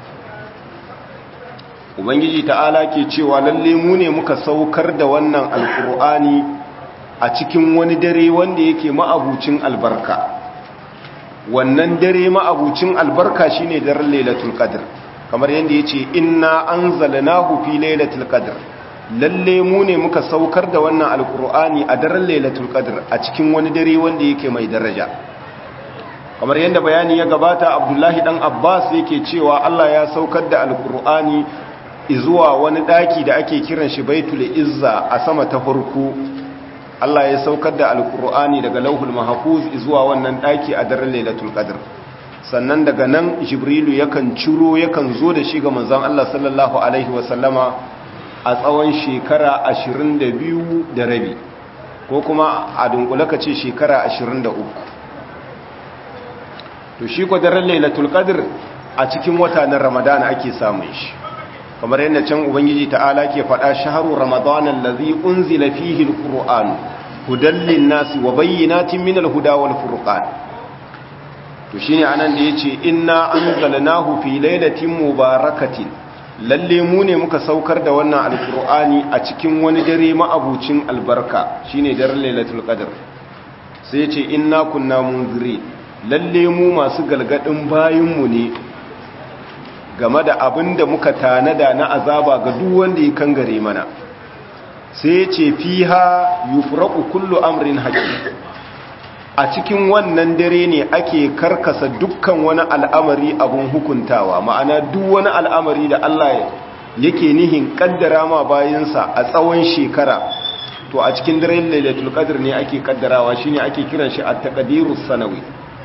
ubangiji ta'ala ke cewa lalle mu ne muka saukar da wannan alqur'ani a cikin wani dare wanda yake ma'abucin albarka wannan dare ma'abucin albarka shine daren lailatul qadr kamar yadda yace inna anzalnahu fi lailatul qadr lalle mu ne muka saukar da wannan alqur'ani a daren lailatul qadr a cikin wani dare wanda yake mai daraja kamar yadda bayani ya gabata abdullahi dan abbas yake cewa Allah ya saukar da alqur'ani zuwa wani daki da ake kiran shi baitul izza a sama ta farko Allah ya saukar da alkur'ani daga lauhul mahfuz zuwa wannan daki a daren lailatul qadr sannan daga nan jibrilu yakan ciro yakan zo da shi ga manzon Allah sallallahu alaihi wasallama a tsawon shekara 22 da rabi ko kuma a dunkule ka ce shekara 23 to shi ko daren lailatul qadr a cikin wata na ramadana ake samun shi kamar yadda can ubangiji ta'ala ke faɗa shaharu ramadan allazi unzila fihi alquran hudan linnasi wa bayyinatin minal huda wal furqan to shine anan da yace inna anzalnahu fi lailatin mubarakatin lalle mu ne muka saukar da wannan alqur'ani a cikin wani dare ma'abucin albarka shine daren lailatul qadr sai yace inna kunna munzirin lalle mu masu galgadin bayinmu ne game da abin da muka tanada na azaba ga duk wanda ya kangare mana sai ce fiha yufraqu kullu amrin hakim a cikin wannan dare ne ake karkasa dukkan wani al'amari abun hukuntawa ma'ana duk wani al'amari da Allah yake nihin kaddara ma bayinsa a tsawon shekara to a cikin daren lailatul qadr ne ake kaddarawa shine ake kiran shi at-taqdirus sanawi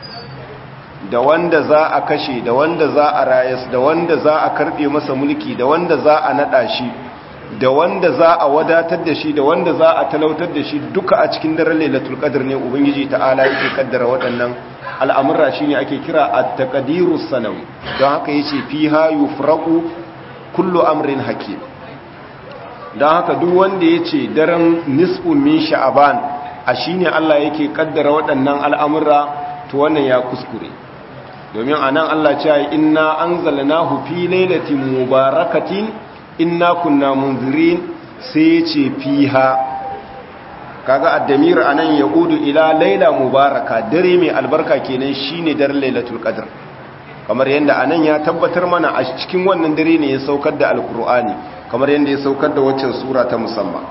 da wanda za a kashe da wanda za a rayas da wanda za a karbe masa mulki da wanda za a nada shi da wanda za a wadatar da shi da wanda za a talautar da shi duka a cikin daren lailatul qadr ne ubangiji ta'ala yake kaddara waɗannan al'amura shine ake kira at-taqdirus sanawi don haka yace fiha yufraqu kullu amrin hakim don haka duk wanda yace daren nisfu min sha'ban a shine Allah yake kaddara waɗannan al'amura to wannan ya kuskure domin anan Allah ce inna anzalnahu fi lailatin mubarakatin inna kunna munzirin sai ce fiha kaga addamir anan yaudu ila laila mubaraka dare mai albarka kenan shine daren lailatul qadr kamar yanda anan ya tabbatar mana a cikin wannan dare ne ya saukar da alqur'ani kamar yanda ya saukar da waccan sura ta musamman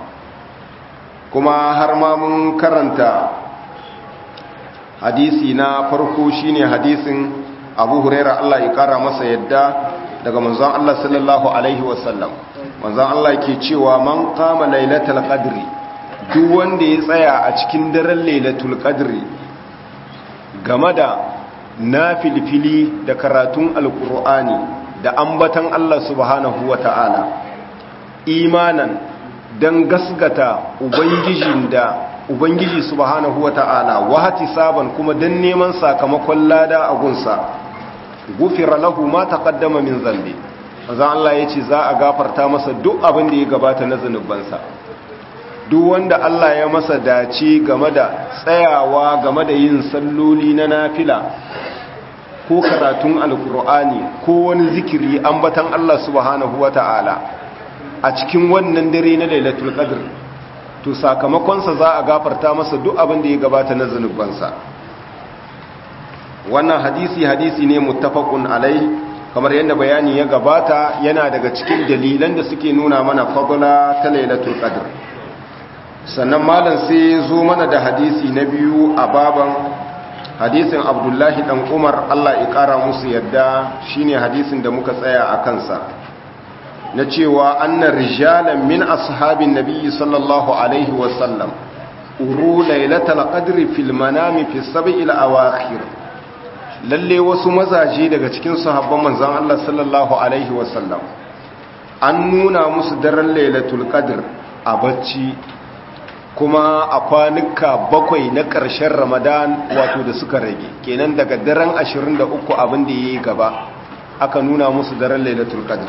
kuma har ma mun karanta hadisi na farko shine hadisin Abu Huraira Allah ya kara masa yadda daga manzon Allah sallallahu alaihi wasallam manzon Allah ke cewa man qama lailatul qadri duk wanda ya tsaya a cikin daren lailatul qadri game da nafilfili da karatun alqur'ani da ambatan Allah subhanahu wataala imanan dan gasgata ubangijin da ubangiji subhanahu wataala wahati saban kuma dan neman sakamakon lada a gunsa gufira lahu ma taqaddama min zambi manzon Allah yace za a gafarta masa duk abin da ya gabata na zanubansa duk wanda Allah ya masa dace game da tsayawa game da yin salloli na nafila ko karatun alkur'ani ko wani zikiri ambatan Allah subhanahu wata'ala a cikin wannan dare na lailatul qadr to sakamakonsa za a gafarta masa duk abin da ya gabata na zanubansa wannan hadisi hadisi ne muttafaqun alai kamar yadda bayani ya gabata yana daga cikin dalilan da suke nuna mana fadla ta lailatul qadr sannan malam sai zo mana da hadisi na biyu a baban hadisin abdullahi dan umar Allah ya kara musu yadda shine hadisin da muka tsaya a kansa na cewa annar rijalan min ashabin nabiyyi sallallahu alaihi wasallam uru lailatul qadri fil manami fi sab'il awakhir lalle wasu mazaje daga cikin sahabban manzon Allah sallallahu alaihi wasallam an nuna musu daren lailatul qadr a bacci kuma a kwanuka bakwai na ƙarshen ramadan wato da suka rage kenan daga daren 23 abin da yayi gaba aka nuna musu daren lailatul qadr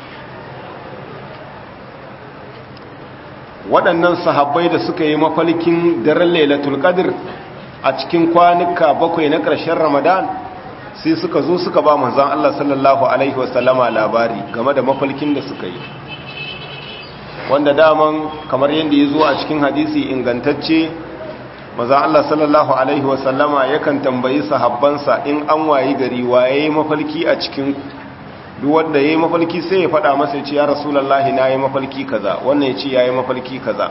waɗannan sahabbai da suka yi mafalkin daren lailatul qadr a cikin kwanuka bakwai na ƙarshen ramadan sai suka zo suka ba manzan Allah sallallahu alaihi wasallama labari game da mafalkin da suka yi wanda daman kamar yadda ya zo a cikin hadisi ingantacce manzan Allah sallallahu alaihi wasallama yakan tambayi sahabbansa in an wayi gari waye mafalki a cikin duk wanda yayi mafalki sai ya faɗa masa ya ce ya rasulullahi na yi mafalki kaza wannan ya ce ya yi mafalki kaza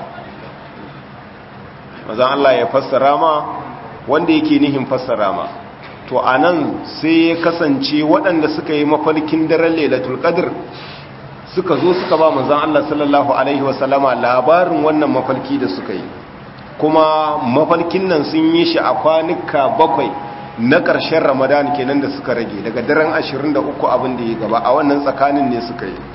manzan Allah ya fassara ma wanda yake nihin fassara ma to anan sai ya kasance waɗanda suka yi mafalkin daren lailatul qadr suka zo suka ba manzon Allah sallallahu alaihi wasallama labarin wannan mafalki da suka yi kuma mafalkin nan sun yi shi a kwanuka bakwai na ƙarshen ramadan kenan da suka rage daga daren 23 abin da ya gaba a wannan tsakanin ne suka yi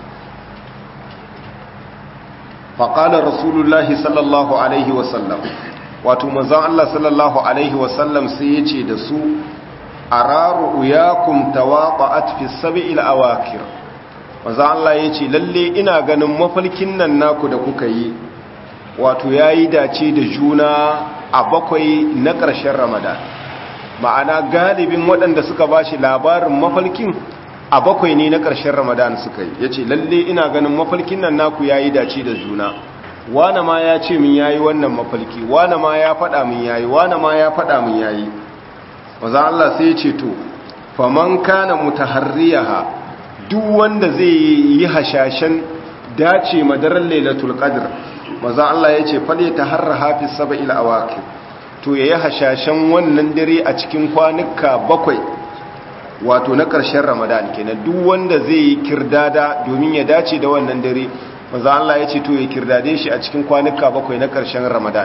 faƙalar rasulullahi sallallahu alaihi wasallam wato manzon Allah sallallahu alaihi wasallam sai ya ce da su araru uyakum tawaqa'at fi sab'il awakir manzon Allah ya ce lalle ina ganin mafalkin nan naku da kuka yi wato yayi dace da juna a bakwai na ƙarshen Ramadan ma'ana galibin waɗanda suka bashi labarin mafalkin a bakwai ne na ƙarshen Ramadan suka yi yace lalle ina ganin mafalkin nan naku yayi dace da juna wane ma ya ce min yayi wannan mafalki wane ma ya faɗa min yayi wane ma ya faɗa min yayi wazan Allah sai ya ce to faman kana mutaharriyaha duk wanda zai yi hashashen dace madarar lailatul qadr wazan Allah ya ce fale taharra hafi sab'il awaqir to yayi hashashen wannan dare a cikin kwanuka bakwai wato na ƙarshen Ramadan kenan duk wanda zai yi kirdada domin ya dace da wannan dare manzo Allah ya ce to ya kirdade shi a cikin kwanuka bakwai na ƙarshen Ramadan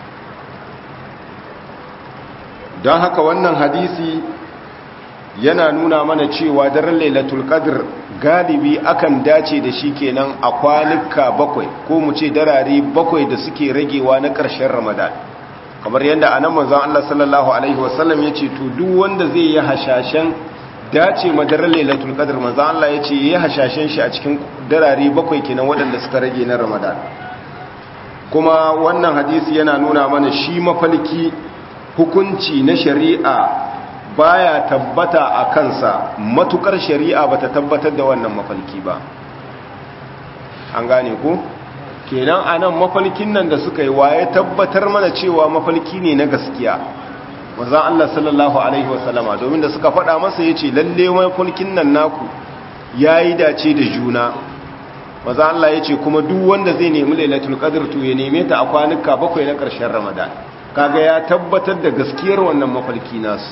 don haka wannan hadisi yana nuna mana cewa daren Lailatul Qadr galibi akan dace da shi kenan a kwanuka bakwai ko mu ce darare bakwai da suke ragewa na ƙarshen Ramadan kamar yadda anan manzon Allah sallallahu alaihi wasallam ya ce to duk wanda zai yi hashashen dace madarar lailatul qadr manzo Allah yace yayi hashashen shi a cikin darare bakwai kenan waɗanda suka rage na Ramadan kuma wannan hadisi yana nuna mana shi mafalki hukunci na shari'a baya tabbata a kansa matukar shari'a bata tabbatar da wannan mafalki ba an gane ku kenan anan mafalkin nan da suka yi waye tabbatar mana cewa mafalki ne na gaskiya manzan Allah sallallahu Alaihi wasallama domin da suka faɗa masa ya ce lalle mafalkin nan naku ya yi dace da juna manzan Allah ya ce kuma duk wanda zai nemi lailatul qadr to ya neme ta a kwanuka bakwai na ƙarshen ramadan kaga ya tabbatar da gaskiyar wannan mafalki nasu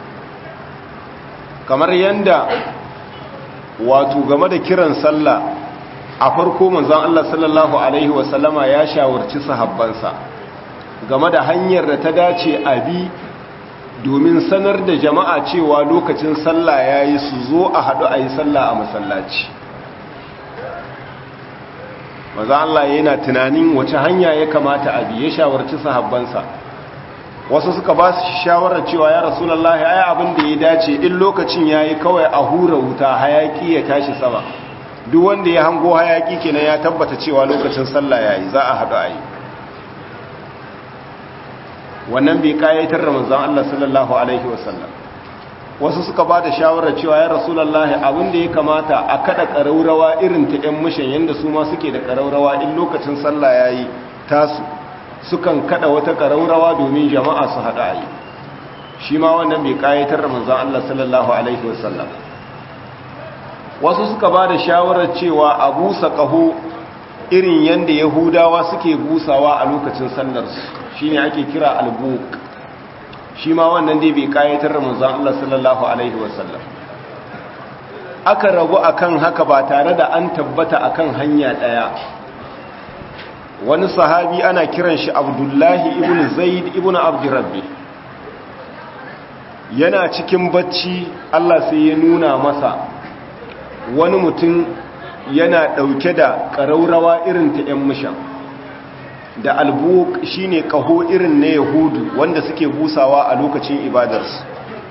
kamar yanda wato game da kiran sallah a farko manzan Allah sallallahu Alaihi wasallama ya shawarci sahabbansa game da hanyar da ta dace a bi domin sanar da jama'a cewa lokacin sallah ya yi su zo a haɗu a yi sallah a masallaci maza Allah yana tunanin wace hanya ya kamata a bi ya shawarci sahabbansa wasu suka ba su shawarar cewa ya rasulallah ya abin da ya dace in lokacin ya yi kawai a hura wuta hayaki ya tashi sama duk wanda ya hango hayaki kenan ya tabbata cewa lokacin sallah ya yi za a haɗu a yi wannan bai kayatar da manzon Allah sallallahu alaihi wasallam wasu suka ba da shawarar cewa ya rasulullahi abin da ya kamata a kada ƙaraurawa irin ta ƴan mishan yanda su ma suke da ƙaraurawa in lokacin sallah yayi tasu sukan kada wata ƙaraurawa domin jama'a su hada yi shi ma wannan bai kayatar da manzon Allah sallallahu alaihi wasallam wasu suka ba da shawarar cewa a busa ƙaho irin yadda yahudawa suke busawa a lokacin sallarsu shi ne ake kira albuk shi ma wannan dai bai kayatar ramazan Allah sallallahu Alaihi wasallam aka rabu akan haka ba tare da an tabbata akan hanya ɗaya wani sahabi ana kiran shi abdullahi ibn zaid ibn abdurrabbi yana cikin bacci Allah sai ya nuna masa wani mutum yana ɗauke da ƙaraurawa irin ta ‘yan mishan da albuk shi ne ƙaho irin na yahudu wanda suke busawa a lokacin ibadarsu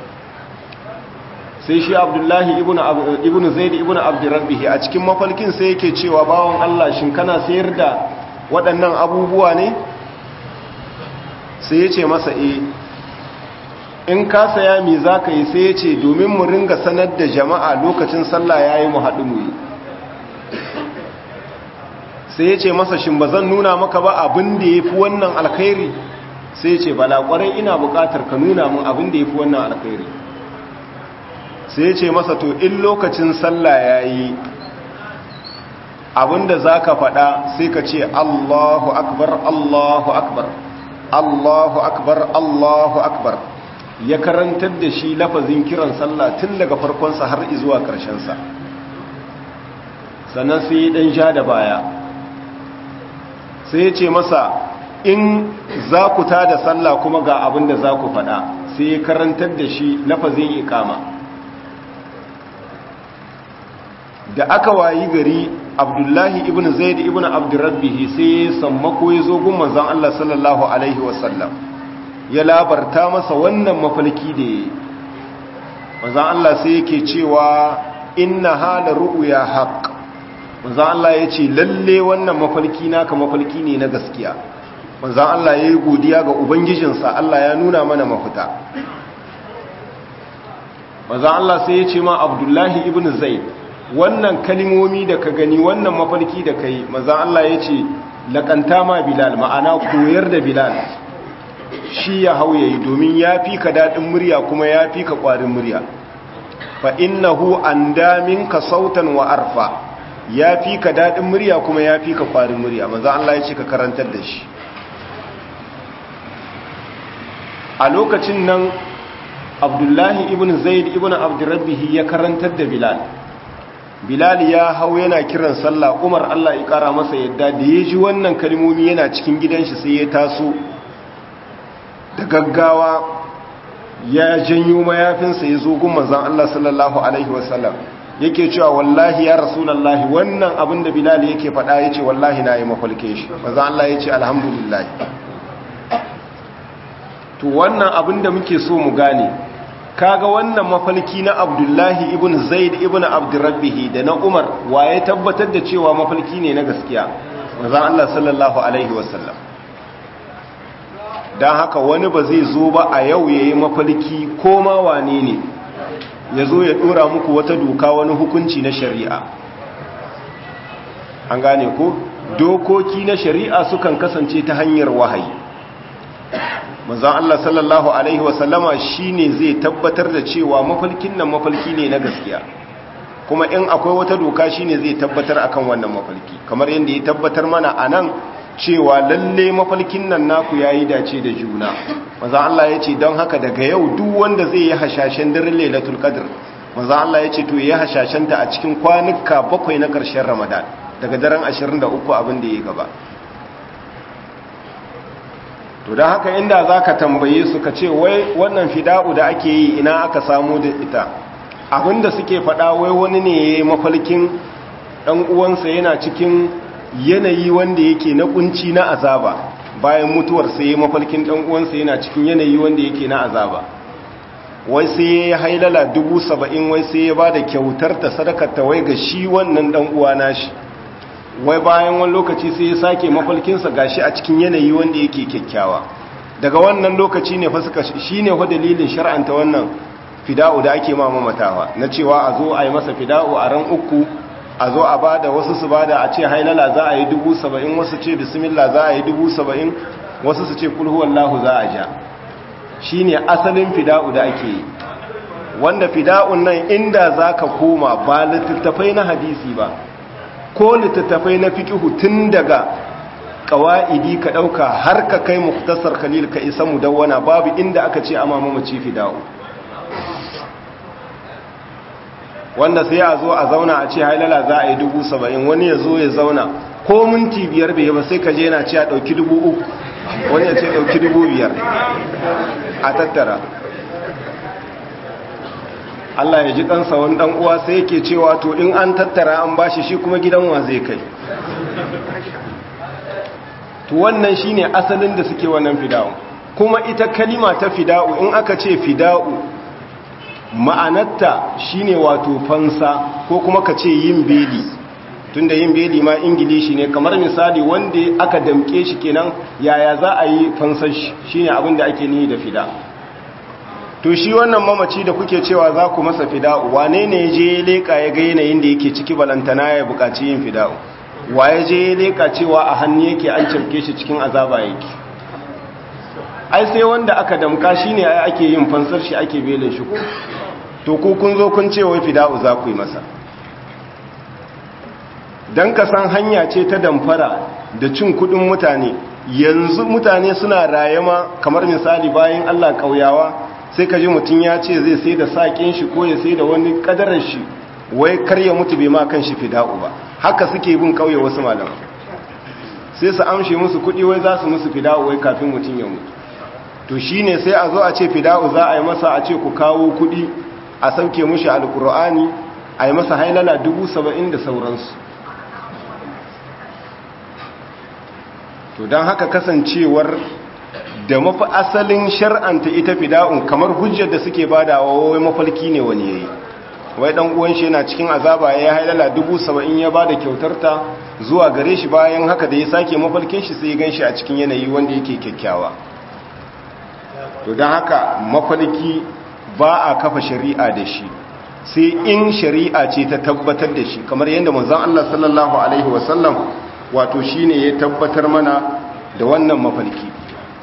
sai shi abdullahi ibn zaid ibn abdurrabbihi a cikin mafalkin sai yake cewa bawon Allah shin kana sayar da waɗannan abubuwa ne sai ya ce masa e in ka saya mi za ka yi sai ya ce domin mu ringa sanar da jama'a lokacin sallah ya yi mu haɗu mu yi sai ya ce masa shin ba zan nuna maka ba abin da ya fi wannan alkhairi sai ya ce bala ƙwarai ina buƙatar ka nuna min abin da ya fi wannan alkhairi sai ya ce masa to in lokacin sallah ya yi abinda za ka faɗa sai ka ce allahu akbar allahu akbar allahu akbar allahu akbar ya karantar da shi lafazin kiran sallah tun daga farkonsa har izuwa ƙarshensa sannan sai ɗan ja da baya sai ya ce masa in za ku ta da sallah kuma ga abin da za ku faɗa sai ya karantar da shi lafazin ikama da aka wayi gari abdullahi ibn zaid ibn abdurrabbihi sai ya sammako ya zo gun manzon Allah sallallahu alaihi wasallam ya labarta masa wannan mafalki da ya manzon Allah sai yake cewa inna hala ru'ya haqq manzon Allah ya ce lalle wannan mafalki naka mafalki ne na gaskiya manzon Allah ya yi godiya ga ubangijinsa Allah ya nuna mana mafita manzon Allah sai ya ce ma abdullahi ibn zaid wannan kalimomi da ka gani wannan mafarki da kai manzon Allah ya ce laƙanta ma bilal ma'ana koyar da bilal shi ya hau yayi domin ya fi ka daɗin murya kuma ya fi ka ƙwarin murya fa innahu an ka sautan wa arfa ya fi ka daɗin murya kuma ya fi ka ƙwarin murya manzon Allah ya ce ka karantar da shi a lokacin nan abdullahi ibn zaid ibn abdurrabbihi ya karantar da bilal bilal ya hau yana kiran sallah umar allah ya kara masa yadda da ya ji wannan kalmomi yana cikin gidanshi sai ya taso da gaggawa ya janyo mayafinsa ya zo gun manzan allah sallallahu alaihi wasallam yake cewa wallahi ya rasulallahi wannan abin da bilal yake faɗa ya ce wallahi na yi mafalke shi manzan allah ya ce alhamdulillah to wannan abin da muke so mu gane kaga wannan mafalki na abdullahi ibn zaid ibn abdurrabbihi da na umar waye tabbatar da cewa mafalki ne na gaskiya manzon Allah sallallahu alaihi wasallam dan haka wani ba zai zo ba a yau yayi mafalki ko ma wane ne yazo ya dora muku wata doka wani hukunci na shari'a an gane ko dokoki na shari'a sukan kasance ta hanyar wahayi manzon Allah sallallahu alaihi wasallama shine zai tabbatar da cewa mafalkin nan mafalki ne na gaskiya kuma in akwai wata doka shine zai tabbatar akan wannan mafalki kamar yadda ya tabbatar mana anan cewa lalle mafalkin nan naku yayi dace da juna manzon Allah ya ce don haka daga yau duk wanda zai yi hashashen daren Lailatul Qadr manzon Allah ya ce to yayi hashashen ta a cikin kwanuka bakwai na ƙarshen Ramadan daga daren 23 abin da ya gaba to don haka inda za ka tambaye su ka ce wai wannan fida'u da ake yi ina aka samu da ita abinda suke faɗa wai wani ne ya yi mafalkin ɗan uwansa yana cikin yanayi wanda yake na kunci na azaba bayan mutuwar sai ya mafalkin ɗan uwansa yana cikin yanayi wanda yake na azaba wai sai ya hailala dubu saba'in wai sai ya ba da kyautar ta sadakar ta wai ga shi wannan ɗan uwa nashi wai bayan wani lokaci sai ya sake mafalkinsa gashi a cikin yanayi wanda yake kyakkyawa daga wannan lokaci ne fa suka shine wa dalilin shar'anta wannan fida'u da ake ma mamatawa na cewa a zo a yi masa fida'u a ran uku a zo a bada wasu su bada a ce hailala za a yi dubu saba'in wasu ce bismillah za a yi dubu saba'in wasu su ce kulhu wallahu za a ja shine asalin fida'u da ake yi wanda fida'un nan inda za ka koma ba littattafai na hadisi ba ko littattafai na fikihu tun daga ƙawa'idi ka ɗauka har ka kai muktasar khalil ka isa mudawwana babu inda aka ce amma mamaci fida'u wanda sai a zo a zauna a ce hailala za a yi dubu saba'in wani ya zo ya zauna ko minti biyar bai ba sai ka je yana ce a ɗauki dubu uku wani ya ce ɗauki dubu biyar a tattara Allah ya ji ɗansa wani ɗan uwa sai yake cewa to in an tattara an bashi shi kuma gidan wa zai kai to wannan shine asalin da suke wannan fida'u kuma ita kalima ta fida'u in aka ce fida'u ma'anarta shine wato fansa ko kuma ka ce yin beli tunda yin beli ma ingilishi ne kamar misali wanda aka damke shi kenan yaya za a yi fansar shi shine abin da ake nihi da fida to shi wannan mamaci da kuke cewa za ku masa fida'u wane ne je ya leka ya ga yanayin da yake ciki balantana ya buƙaci yin fida'u wa ya je ya leka cewa a hannu yake an cafke shi cikin azaba yake ai sai wanda aka damka shine ai ake yin fansar shi ake belin shi ko to ku kun zo kun ce wai fida'u za ku yi masa don ka san hanya ce ta damfara da cin kudin mutane yanzu mutane suna rayama kamar misali bayan Allah kauyawa sai ka ji mutum ya ce zai sai da saƙin shi ko ya sai da wani ƙadarar shi wai karya mutu bai ma kan shi fida'u ba haka suke bin kauye wasu malama sai su amshe musu kudi wai za su musu fida'u wai kafin mutum ya mutu to shine sai a zo a ce fida'u za a yi masa a ce ku kawo kudi a sauke mushi alkur'ani a yi masa hailala dubu saba'in da sauransu to don haka kasancewar da mafi asalin shar'anta ita fida'un kamar hujjar da suke badawa wai mafalki ne wani yayi wai dan uwan shi yana cikin azaba ya hailala dubu saba'in ya bada kyautarta zuwa gare shi bayan haka da ya sake mafalkin shi sai ya ganshi a cikin yanayi wanda yake kyakkyawa to don haka mafalki ba a kafa shari'a da shi sai in shari'a ce ta tabbatar da shi kamar yadda manzon Allah sallallahu alaihi wasallam wato shine ya tabbatar mana da wannan mafalki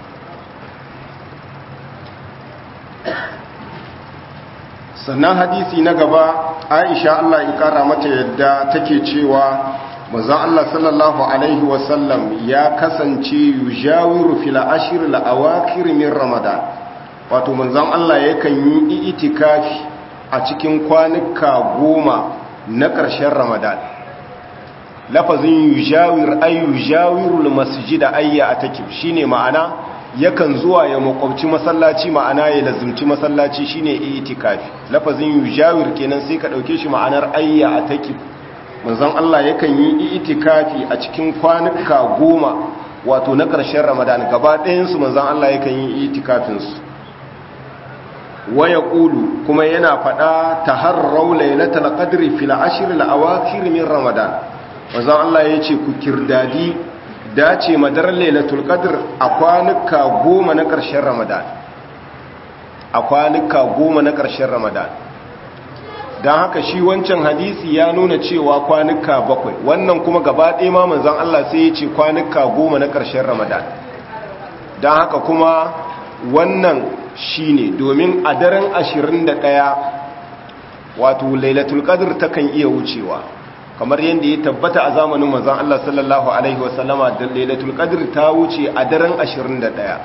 sannan hadisi na gaba Aisha Allah ya kara mata yadda take cewa manzon Allah sallallahu alaihi wasallam ya kasance yujawiru fil ashr al awakhir min ramadan wato manzon Allah yakan yi itikafi a cikin kwanuka goma na ƙarshen ramadan lafazin yujawir ay yujawirul masjida ayya atakib shine ma'ana yakan zuwa ya makwabci masallaci ma'ana ya lazumci masallaci shine itikafi lafazin yujawir kenan sai ka dauke shi ma'anar ayya atakib manzon Allah yakan yi itikafi a cikin kwanuka goma wato na ƙarshen ramadan gaba ɗayan su manzon Allah yakan yi itikafin su waya ƙulu kuma yana faɗa ta harrau lailatul qadri fil ashr al awakhir min ramadan wazan Allah ya ce ku kirdadi dace madar lailatul qadr a kwanuka goma na ƙarshen ramadan a kwanuka goma na ƙarshen ramadan don haka shi wancan hadisi ya nuna cewa kwanuka bakwai wannan kuma gaba ɗaya ma manzan Allah sai ya ce kwanuka goma na ƙarshen ramadan don haka kuma wannan shi ne domin a daren ashirin da ɗaya wato lailatul qadr takan iya wucewa kamar yadda ya tabbata a zamanin manzon Allah sallallahu alaihi wasallama da lailatul qadr ta wuce a daren ashirin da ɗaya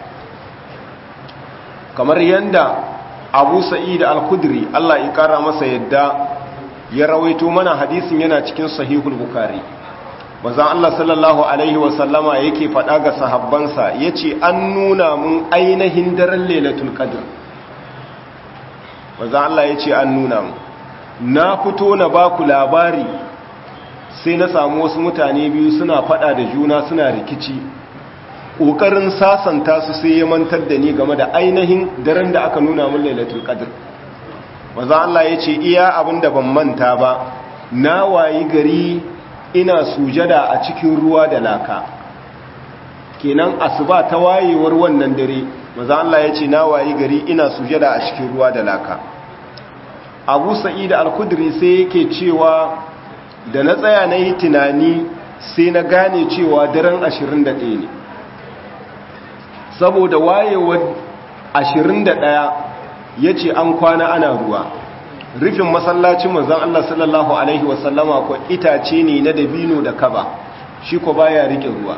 kamar yadda Abu Sa'id al-Khudri Allah ya kara masa yadda ya rawaito mana hadisin yana cikin sahihul bukhari manzon Allah sallallahu alaihi wasallama yake faɗa ga sahabbansa yace an nuna mun ainihin daren lailatul qadr manzon Allah yace an nuna mun na fito na baku labari sai na samu wasu mutane biyu suna faɗa da juna suna rikici ƙoƙarin sasanta su sai ya mantar da ni game da ainihin daren da aka nuna mun lailatul qadr manzon Allah yace iya abinda ban manta ba na wayi gari ina sujada a cikin ruwa da laka kenan asuba ta wayewar wannan dare maza Allah ya ce na wayi gari ina sujada a cikin ruwa da laka abu sa'id al-kudri sai yake cewa da na tsaya na yi tunani sai na gane cewa daren 21 ne saboda wayewar 21 yace an kwana ana ruwa rufin masallacin manzon Allah sallallahu alaihi wasallama ko itace ne na dabino da kaba shi ko baya rike ruwa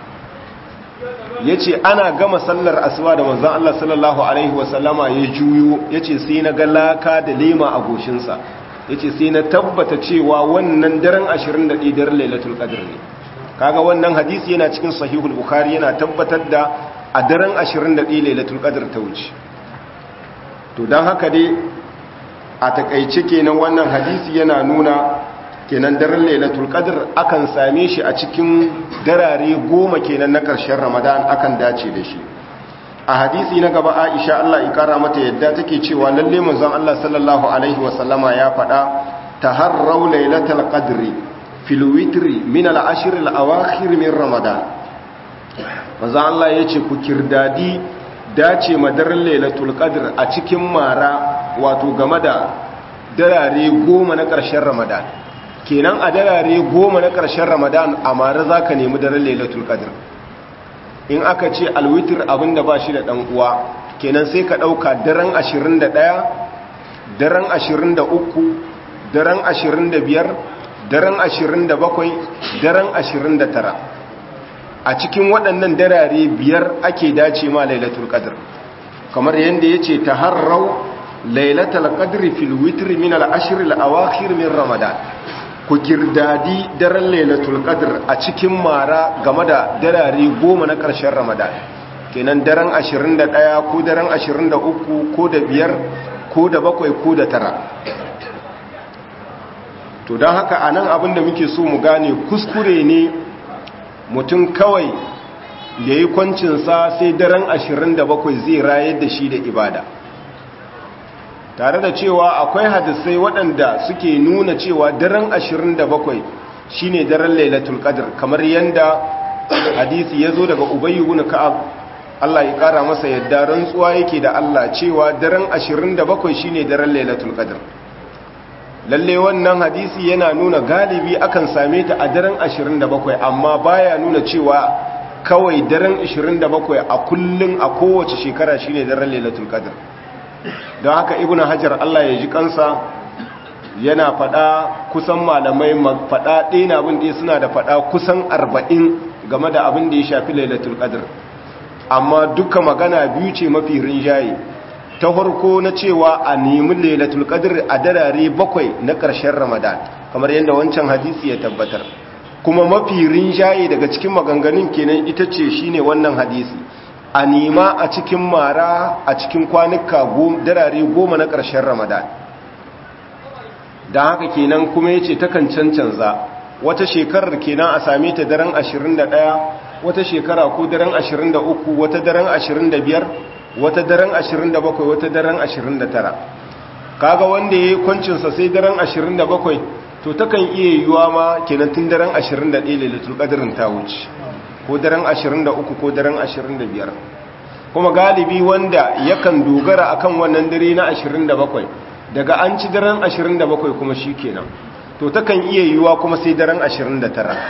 yace ana gama sallar asuba da manzon Allah sallallahu alaihi wasallama ya juyo yace sai na ga laka da lema a goshin sa yace sai na tabbata cewa wannan daren 21 daren Lailatul Qadr ne kaga wannan hadisi yana cikin sahihul bukhari yana tabbatar da a daren 21 Lailatul Qadr ta wuce to dan haka dai a takaice kenan wannan hadisi yana nuna kenan daren lailatul qadr akan same shi a cikin darare goma kenan na ƙarshen ramadan akan dace da shi a hadisi na gaba aisha Allah ya kara mata yadda take cewa lalle manzon Allah sallallahu alaihi wasallama ya faɗa taharrau lailatul qadri fil witri min al ashr al awakhir min ramadan manzon Allah yace ku kirdadi dace madarin lailatul qadr a cikin mara wato game da darare goma na ƙarshen ramadan kenan a darare goma na ƙarshen ramadan a mara za ka nemi daren lailatul qadr in aka ce alwitir abinda ba shi da ɗan uwa kenan sai ka ɗauka daren 21 daren 23 daren 25 daren 27 daren 29 a cikin waɗannan darare biyar ake dace ma lailatul qadr kamar yadda ya ce ta harrau lailatul qadri fil witri min al ashr al awakhir min ramadan ku kirdadi daren lailatul qadr a cikin mara game da darare goma na ƙarshen ramadan kenan daren 21 ko daren 23 ko da biyar ko da bakwai ko da tara to don haka anan abin da muke so mu gane kuskure ne mutum kawai ya yi kwancinsa sai daren 27 zai rayar da shi da ibada tare da cewa akwai hadisai waɗanda suke nuna cewa daren 27 shine daren lailatul qadr kamar yanda hadisi ya zo daga ubayy ibn ka'ab Allah ya kara masa yadda rantsuwa yake da Allah cewa daren 27 shine daren lailatul qadr lalle wannan hadisi yana nuna galibi akan same ta a daren 27 amma baya nuna cewa kawai daren 27 a kullun a kowace shekara shine daren lailatul qadr don haka ibn hajar Allah ya ji kansa yana fada kusan malamai fada ɗaya na abin da suna da fada kusan arba'in game da abin da ya shafi lailatul qadr amma duka magana biyu ce mafi rinjaye ta farko na cewa a nemi lailatul qadr a darare bakwai na ƙarshen ramadan kamar yadda wancan hadisi ya tabbatar kuma mafi rinjaye daga cikin maganganun kenan ita ce shine wannan hadisi a nema a cikin mara a cikin kwanuka darare goma na ƙarshen ramadan don haka kenan kuma ya ce takan cancanza wata shekarar kenan a same ta daren 21 wata shekara ko daren 23 wata daren 25 wata daren 27 wata daren 29 kaga wanda ya yi kwancinsa sai daren 27 to takan iya yiwuwa ma kenan tun daren 21 lailatul qadrin ta wuce ko daren 23 ko daren 25 kuma galibi wanda yakan dogara akan wannan dare na 27 daga an ci daren 27 kuma shikenan to takan iya yiwuwa kuma sai daren 29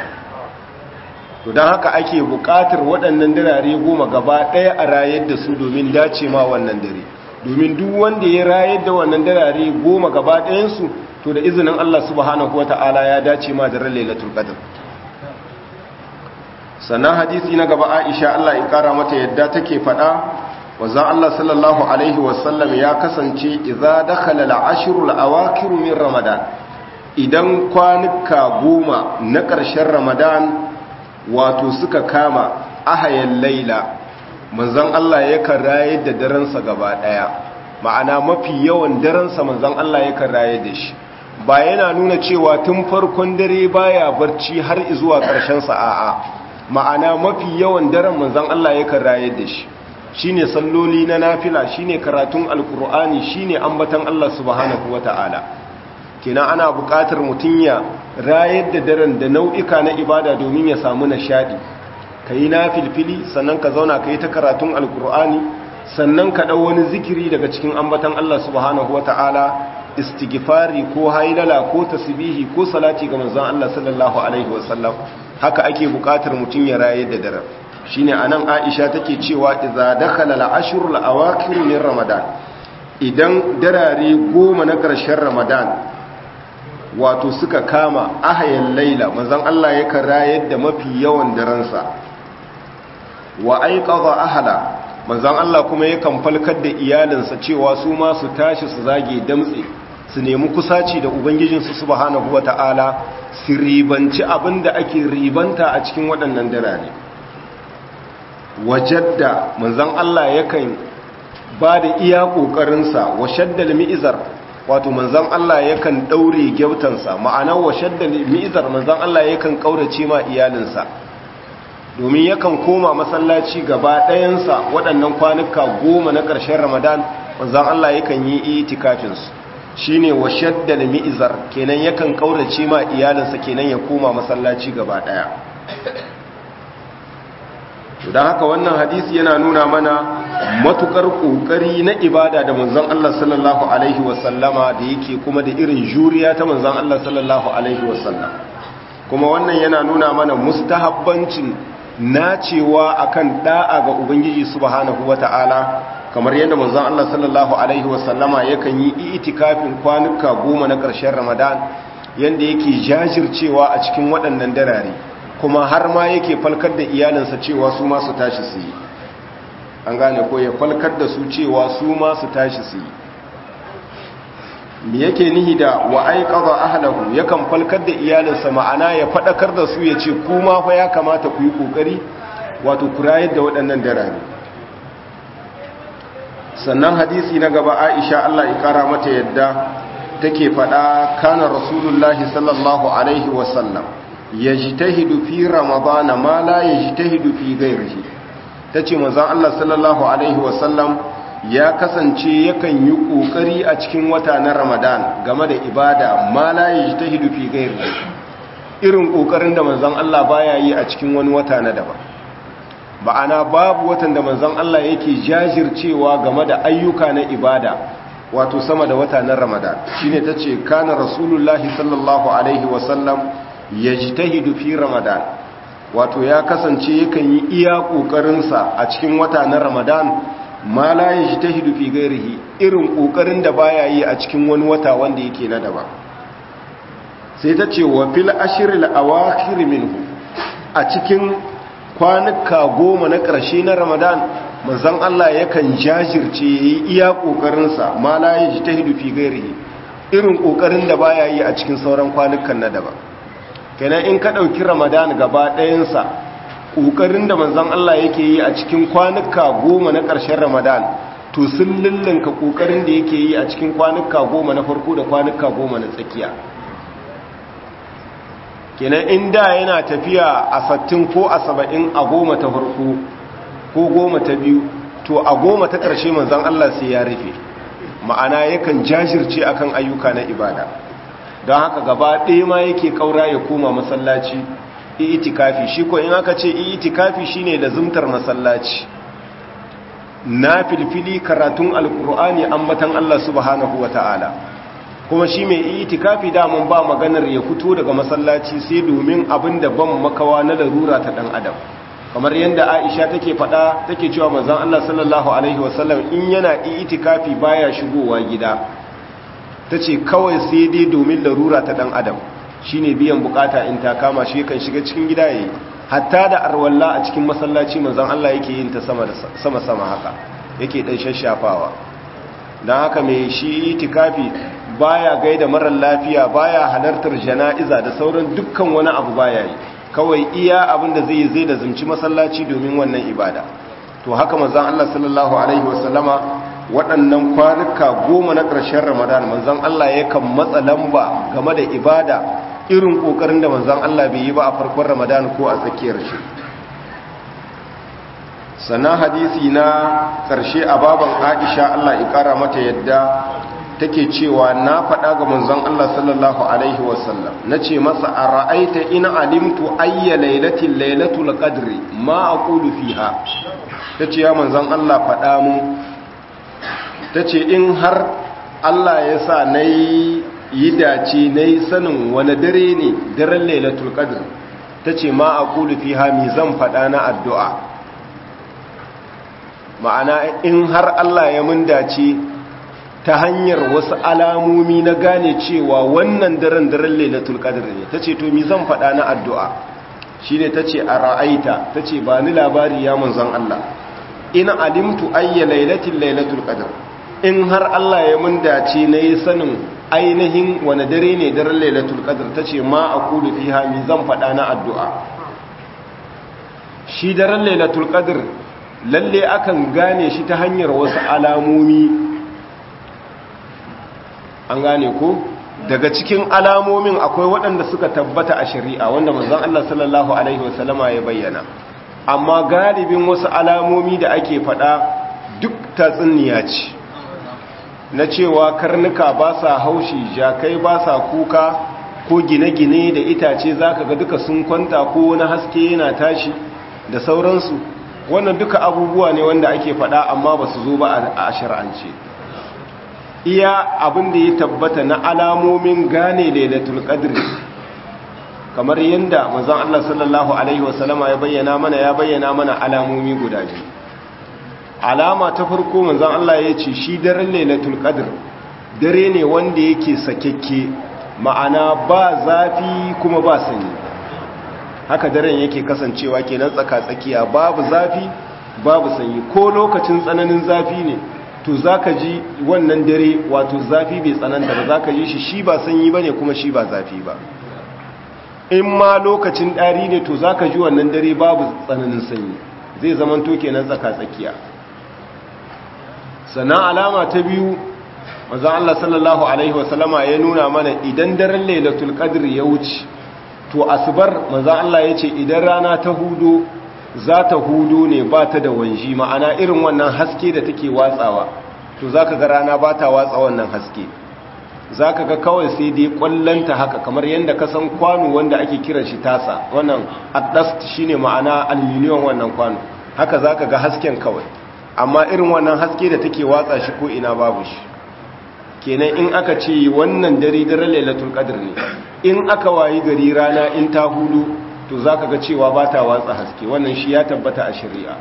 to don haka ake buƙatar waɗannan dirare goma gaba ɗaya a rayar da su domin dace ma wannan dare domin duk wanda ya rayar da wannan dirare goma gaba ɗayansu to da izinin Allah subhanahu wata'ala ya dace ma daren lailatul qadr sannan hadisi na gaba Aisha Allah ya kara mata yadda take faɗa wazan Allah sallallahu alaihi wasallam ya kasance idza dakhala al-ashrul awakhir min ramadan idan kwanuka goma na ƙarshen ramadan wato suka kama ahayan laila manzon Allah yakan rayar da daransa gaba daya ma'ana mafi yawan daransa manzon Allah yakan rayar da shi ba yana nuna cewa tun farkon dare baya barci har zuwa ƙarshen sa a'a ma'ana mafi yawan daren manzon Allah yakan rayar da shi shine salloli na nafila shine karatun alkur'ani shine ambatan Allah subhanahu wataala kenan ana buƙatar mutum ya rayar da daren da nau'ika na ibada domin ya samu nishadi ka yi na filfili sannan ka zauna ka yi ta karatun alkur'ani sannan ka ɗau wani zikiri daga cikin ambatan Allah subhanahu wata'ala istighfari ko hailala ko tasbihi ko salati ga manzon Allah sallallahu alaihi wasallam haka ake buƙatar mutum ya rayar da daren shine anan Aisha take cewa idza dakhala al-ashr al-awakhir min ramadan idan darare goma na ƙarshen ramadan wato suka kama ahayan laila manzan Allah ya rayar da mafi yawan daransa wa aiqadha ahla manzan Allah kuma yakan falkar da iyalinsa cewa su ma su tashi su zage damtse su nemi kusaci da ubangijinsu subhanahu wata'ala su ribanci abinda ake ribanta a cikin waɗannan darare wajadda manzan Allah yakan ba da iya ƙoƙarinsa wa shaddal mi'izar wato manzan Allah yakan ɗaure gyautansa ma'ana wa shaddal mi'izar manzan Allah yakan ƙaurace ma iyalinsa domin yakan koma masallaci gaba ɗayansa waɗannan kwanuka goma na ƙarshen ramadan manzan Allah yakan yi itikafinsu shi ne wa shaddal mi'izar kenan yakan ƙaurace ma iyalinsa kenan ya koma masallaci gaba ɗaya don haka wannan hadisi yana nuna mana matukar kokari na ibada da manzon Allah sallallahu alaihi wasallama da yake kuma da irin juriya ta manzon Allah sallallahu alaihi wasallam kuma wannan yana nuna mana mustahabbancin nacewa akan da'a ga ubangiji subhanahu wata'ala kamar yadda manzon Allah sallallahu alaihi wasallama yakan yi itikafin kwanuka goma na ƙarshen Ramadan yanda yake jajircewa a cikin waɗannan darare kuma har ma yake falkar da iyalinsa cewa su ma su tashi su yi an gane ko ya falkar da su cewa su ma su tashi su yi me yake nihi da wa aiqadha ahlahu yakan falkar da iyalinsa ma'ana ya fadakar da su ya ce kuma fa ya kamata ku yi kokari wato ku rayar da waɗannan darare sannan hadisi na gaba Aisha Allah ya kara mata yadda take fada kana rasulullahi sallallahu alaihi wasallam yajtahidu fi ramadana ma la yajtahidu fi ghairihi tace manzon Allah sallallahu alaihi wasallam ya kasance yakan yi kokari a cikin wata na Ramadan game da ibada ma la yajtahidu fi ghairihi irin kokarin da manzon Allah baya yi a cikin wani wata na daban ba'ana babu watan da manzon Allah yake jajircewa game da ayyuka na ibada wato sama da wata na Ramadan shine tace kana rasulullahi sallallahu alaihi wasallam yajtahidu fi ramadan wato ya kasance yakan yi iya kokarinsa a cikin wata na ramadan ma la yajtahidu fi ghairihi irin kokarin da baya yi a cikin wani wata wanda yake na daban sai ta ce wa fil ashril awakhir minhu a cikin kwanuka goma na ƙarshe na ramadan manzon Allah yakan jajirce yayi iya kokarinsa ma la yajtahidu fi ghairihi irin kokarin da baya yi a cikin sauran kwanukan na daban kenan in ka ɗauki ramadan gaba ɗayansa ƙoƙarin da manzan Allah yake yi a cikin kwanuka goma na ƙarshen ramadan to sun lullunka ƙoƙarin da yake yi a cikin kwanuka goma na farko da kwanuka goma na tsakiya kenan in da yana tafiya a sattin ko a saba'in a goma ta farko ko goma ta biyu to a goma ta ƙarshe manzan Allah sai ya rufe ma'ana yakan jajirce akan ayyuka na ibada don haka gaba ɗaya ma yake ƙaura ya koma masallaci itikafi shi ko in aka ce itikafi shine da zumtar masallaci na filfili karatun alkur'ani ambatan Allah subhanahu ta'ala kuma shi mai itikafi damun ba maganar ya fito daga masallaci sai domin abin da ban makawa na larura ta ɗan adam kamar yadda aisha take faɗa take cewa manzon Allah sallallahu alaihi wasallam in yana itikafi baya shigowa gida ta ce kawai sai dai domin larura ta dan adam shine biyan bukata in ta kama shi kan shiga cikin gida yayi hatta da arwalla a cikin masallaci manzon Allah yake yin ta sama sama sama haka yake dan shashafawa dan haka mai shi itikafi baya gaida marar lafiya baya halartar jana'iza da sauran dukkan wani abu baya yi kawai iya abinda zai yi zai da zumci masallaci domin wannan ibada to haka manzon Allah sallallahu alaihi wasallama waɗannan kwanuka goma na ƙarshen ramadan manzan Allah yakan matsa lamba game da ibada irin ƙoƙarin da manzan Allah bai yi ba a farkon ramadan ko a tsakiyar shi sannan hadisi na ƙarshe a baban aisha Allah ya ƙara mata yadda take cewa na faɗa ga manzon Allah sallallahu alaihi wasallam na ce masa a ra'aita ina alimtu ayya lailatin lailatul qadri ma aqulu fiha tace ya manzon Allah faɗa mu ta ce in har Allah ya sa na yi dace na yi sanin wani dare ne daren lailatul qadr ta ce ma a kulufi hami zan faɗa na addu'a ma'ana in har Allah ya mun dace ta hanyar wasu alamomi na gane cewa wannan daren daren lailatul qadr ne tace to mi zan faɗa na addu'a shine tace a ra'aita tace ba ni labari ya manzon Allah in alimtu ayya lailatul lailatul qadr in har Allah ya mun dace nayi sanin ainihin wani dare ne daren lailatul qadr tace ma aqulu fiha mi zan faɗa na addu'a shi daren lailatul qadr lalle akan gane shi ta hanyar wasu alamomi an gane ko daga cikin alamomin akwai waɗanda suka tabbata a shari'a wanda manzon Allah sallallahu alaihi wasallama ya bayyana amma galibin wasu alamomi da ake faɗa duk tatsuniya ce na cewa karnuka ba sa haushi jakai ba sa kuka ko gine-gine da itace zaka ga duka sun kwanta ko wani haske yana tashi da sauransu wannan duka abubuwa ne wanda ake faɗa amma ba su zo ba a shar'ance iya abin da ya tabbata na alamomin gane lailatul qadr kamar yadda manzon Allah sallallahu alaihi wasallama ya bayyana mana ya bayyana mana alamomi guda biyu alama ta farko manzon Allah ya ce shi daren lailatul qadr dare ne wanda yake sakekke ma'ana ba zafi kuma ba sanyi haka daren yake kasancewa kenan tsaka-tsakiya babu zafi babu sanyi ko lokacin tsananin zafi ne to zaka ji wannan dare wato zafi bai tsananta ba zaka ji shi shi ba sanyi bane kuma shi ba zafi ba in ma lokacin ɗari ne to zaka ji wannan dare babu tsananin sanyi zai zaman to kenan tsaka-tsakiya sannan alama ta biyu manzon Allah sallallahu alaihi wasallama ya nuna mana idan daren lailatul qadr ya wuce to asubar manzon Allah ya ce idan rana ta hudo za ta hudo ne ba ta da wanji ma'ana irin wannan haske da take watsawa to zaka ga rana ba ta watsa wannan haske zaka ga kawai sai dai kwallanta haka kamar yadda ka san kwano wanda ake kiran shi tasa wannan addast shine ma'ana aluminium wannan kwano haka zaka ga hasken kawai amma irin wannan haske da take watsa shi ko ina babu shi kenan in aka ce wannan dare dare lailatul qadr ne in aka wayi gari rana in ta hudu to zaka ga cewa ba ta watsa haske wannan shi ya tabbata a shari'a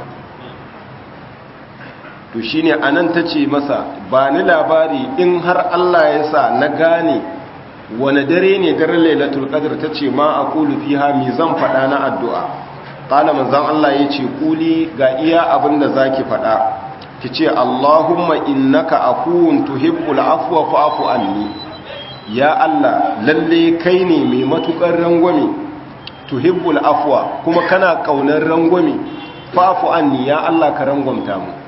to shine anan tace masa ba ni labari in har Allah ya sa na gane wani dare ne dare lailatul qadr tace ma aqulu fiha mi zan fada na addu'a qala manzon Allah yace kuli ga iya abinda zaki fada ki ce Allahumma innaka afuwun tuhibbul afwa fa'fu anni ya Allah lalle kai ne mai matukar rangwame tuhibbul afwa kuma kana kaunar rangwame fa'fu anni ya Allah ka rangwamta mu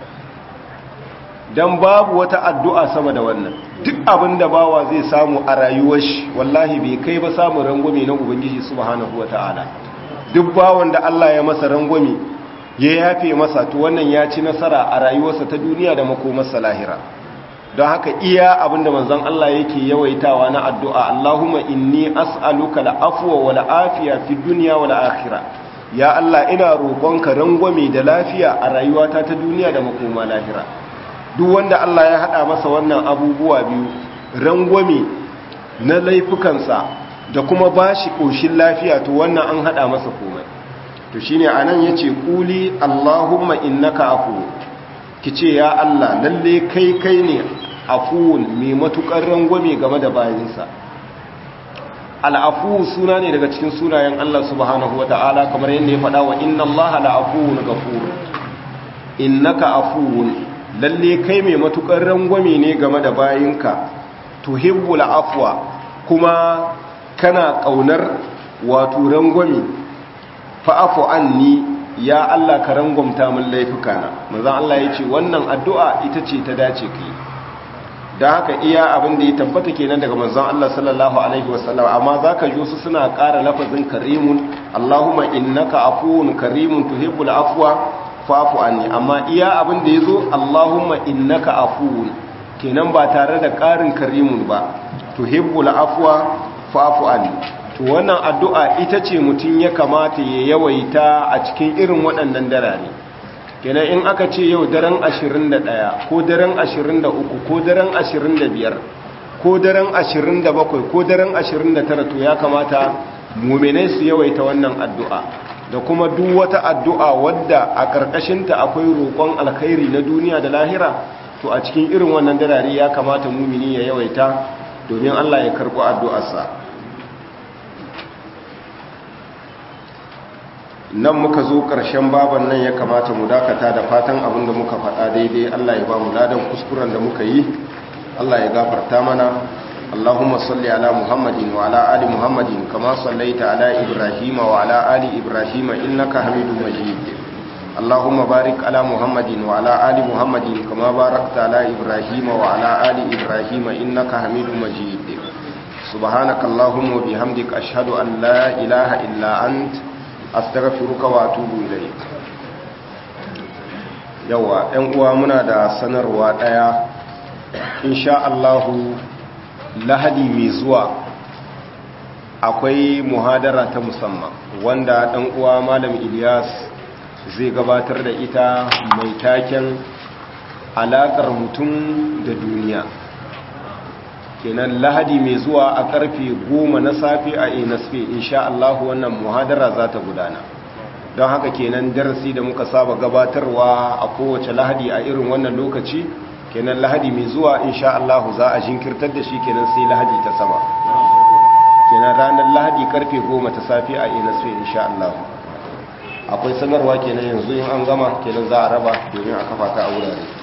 dan babu wata addu'a sama da wannan duk abinda bawa zai samu a rayuwar shi wallahi bai kai ba samu rangwame na ubangiji subhanahu wataala duk bawon da Allah ya masa rangwame ya yafe masa to wannan ya ci nasara a rayuwarsa ta duniya da makomarsa lahira don haka iya abinda manzon Allah yake yawaitawa na addu'a Allahumma inni as'aluka al'afwa wal afiya fid dunya wal akhirah ya Allah ina roƙonka rangwame da lafiya a rayuwata ta duniya da makoma lahira duk wanda Allah ya hada masa wannan abubuwa biyu rangwame na laifukansa da kuma bashi koshin lafiya to wannan an hada masa komai to shine anan yace kuli allahumma innaka afu kice ya Allah lalle kai kai ne afuwun mai matukar rangwame game da bayinsa al'afu suna ne daga cikin sunayen Allah subhanahu wata'ala kamar yadda ya faɗa wa inna Allah la'afuwun ghafur innaka afuwun lalle kai mai matukar rangwame ne game da bayinka tuhibbul afwa kuma kana kaunar wato rangwame fa'afu anni ya Allah ka rangwamta min laifukana manzon Allah ya ce wannan addu'a ita ce ta dace kai da haka iya abin da ya tabbata kenan daga manzon Allah sallallahu alaihi wasallam amma zaka ji su suna ƙara lafazin karimun Allahumma innaka afuwun karimun tuhibbul afwa fa'fu anni amma iya abin da yazo Allahumma innaka afuwun kenan ba tare da ƙarin karimun ba tuhibbul afwa fa'fu anni to wannan addu'a ita ce mutum ya kamata ya yawaita a cikin irin waɗannan darare kenan in aka ce yau daren 21 ko daren 23 ko daren 25 ko daren 27 ko daren 29 to ya kamata muminai su yawaita wannan addu'a da kuma duk wata addu'a wadda a ƙarƙashinta akwai roƙon alkhairi na duniya da lahira to a cikin irin wannan darare ya kamata mumini ya yawaita domin Allah ya karɓi addu'arsa nan muka zo ƙarshen baban nan ya kamata mu dakata da fatan abin da muka faɗa daidai Allah ya ba mu ladan kuskuren da muka yi Allah ya gafarta mana اللهم صل على محمد وعلى آل محمد كما صليت على إبراهيم وعلى آل إبراهيم إنك حميد مجيد اللهم بارك على محمد وعلى آل محمد كما باركت على إبراهيم وعلى آل إبراهيم إنك حميد مجيد سبحانك اللهم وبحمدك أشهد أن لا إله إلا أنت أستغفرك وأتوب إليك yawa ‘yan uwa muna da sanarwa ɗaya insha Allahu lahadi mai zuwa akwai muhadara ta musamman wanda ɗan uwa malam Ilyas zai gabatar da ita mai taken alaƙar mutum da duniya kenan lahadi mai zuwa a ƙarfe goma na safe a inasfe insha Allah wannan muhadara za ta gudana don haka kenan darasi da muka saba gabatarwa a kowace lahadi a irin wannan lokaci kenan lahadi mai zuwa insha Allah za a jinkirtar da shi kenan sai lahadi ta sama kenan ranar lahadi karfe goma ta safe a inasfe insha Allah akwai sanarwa kenan yanzu in an gama kenan za a raba domin a kafa ta a wurare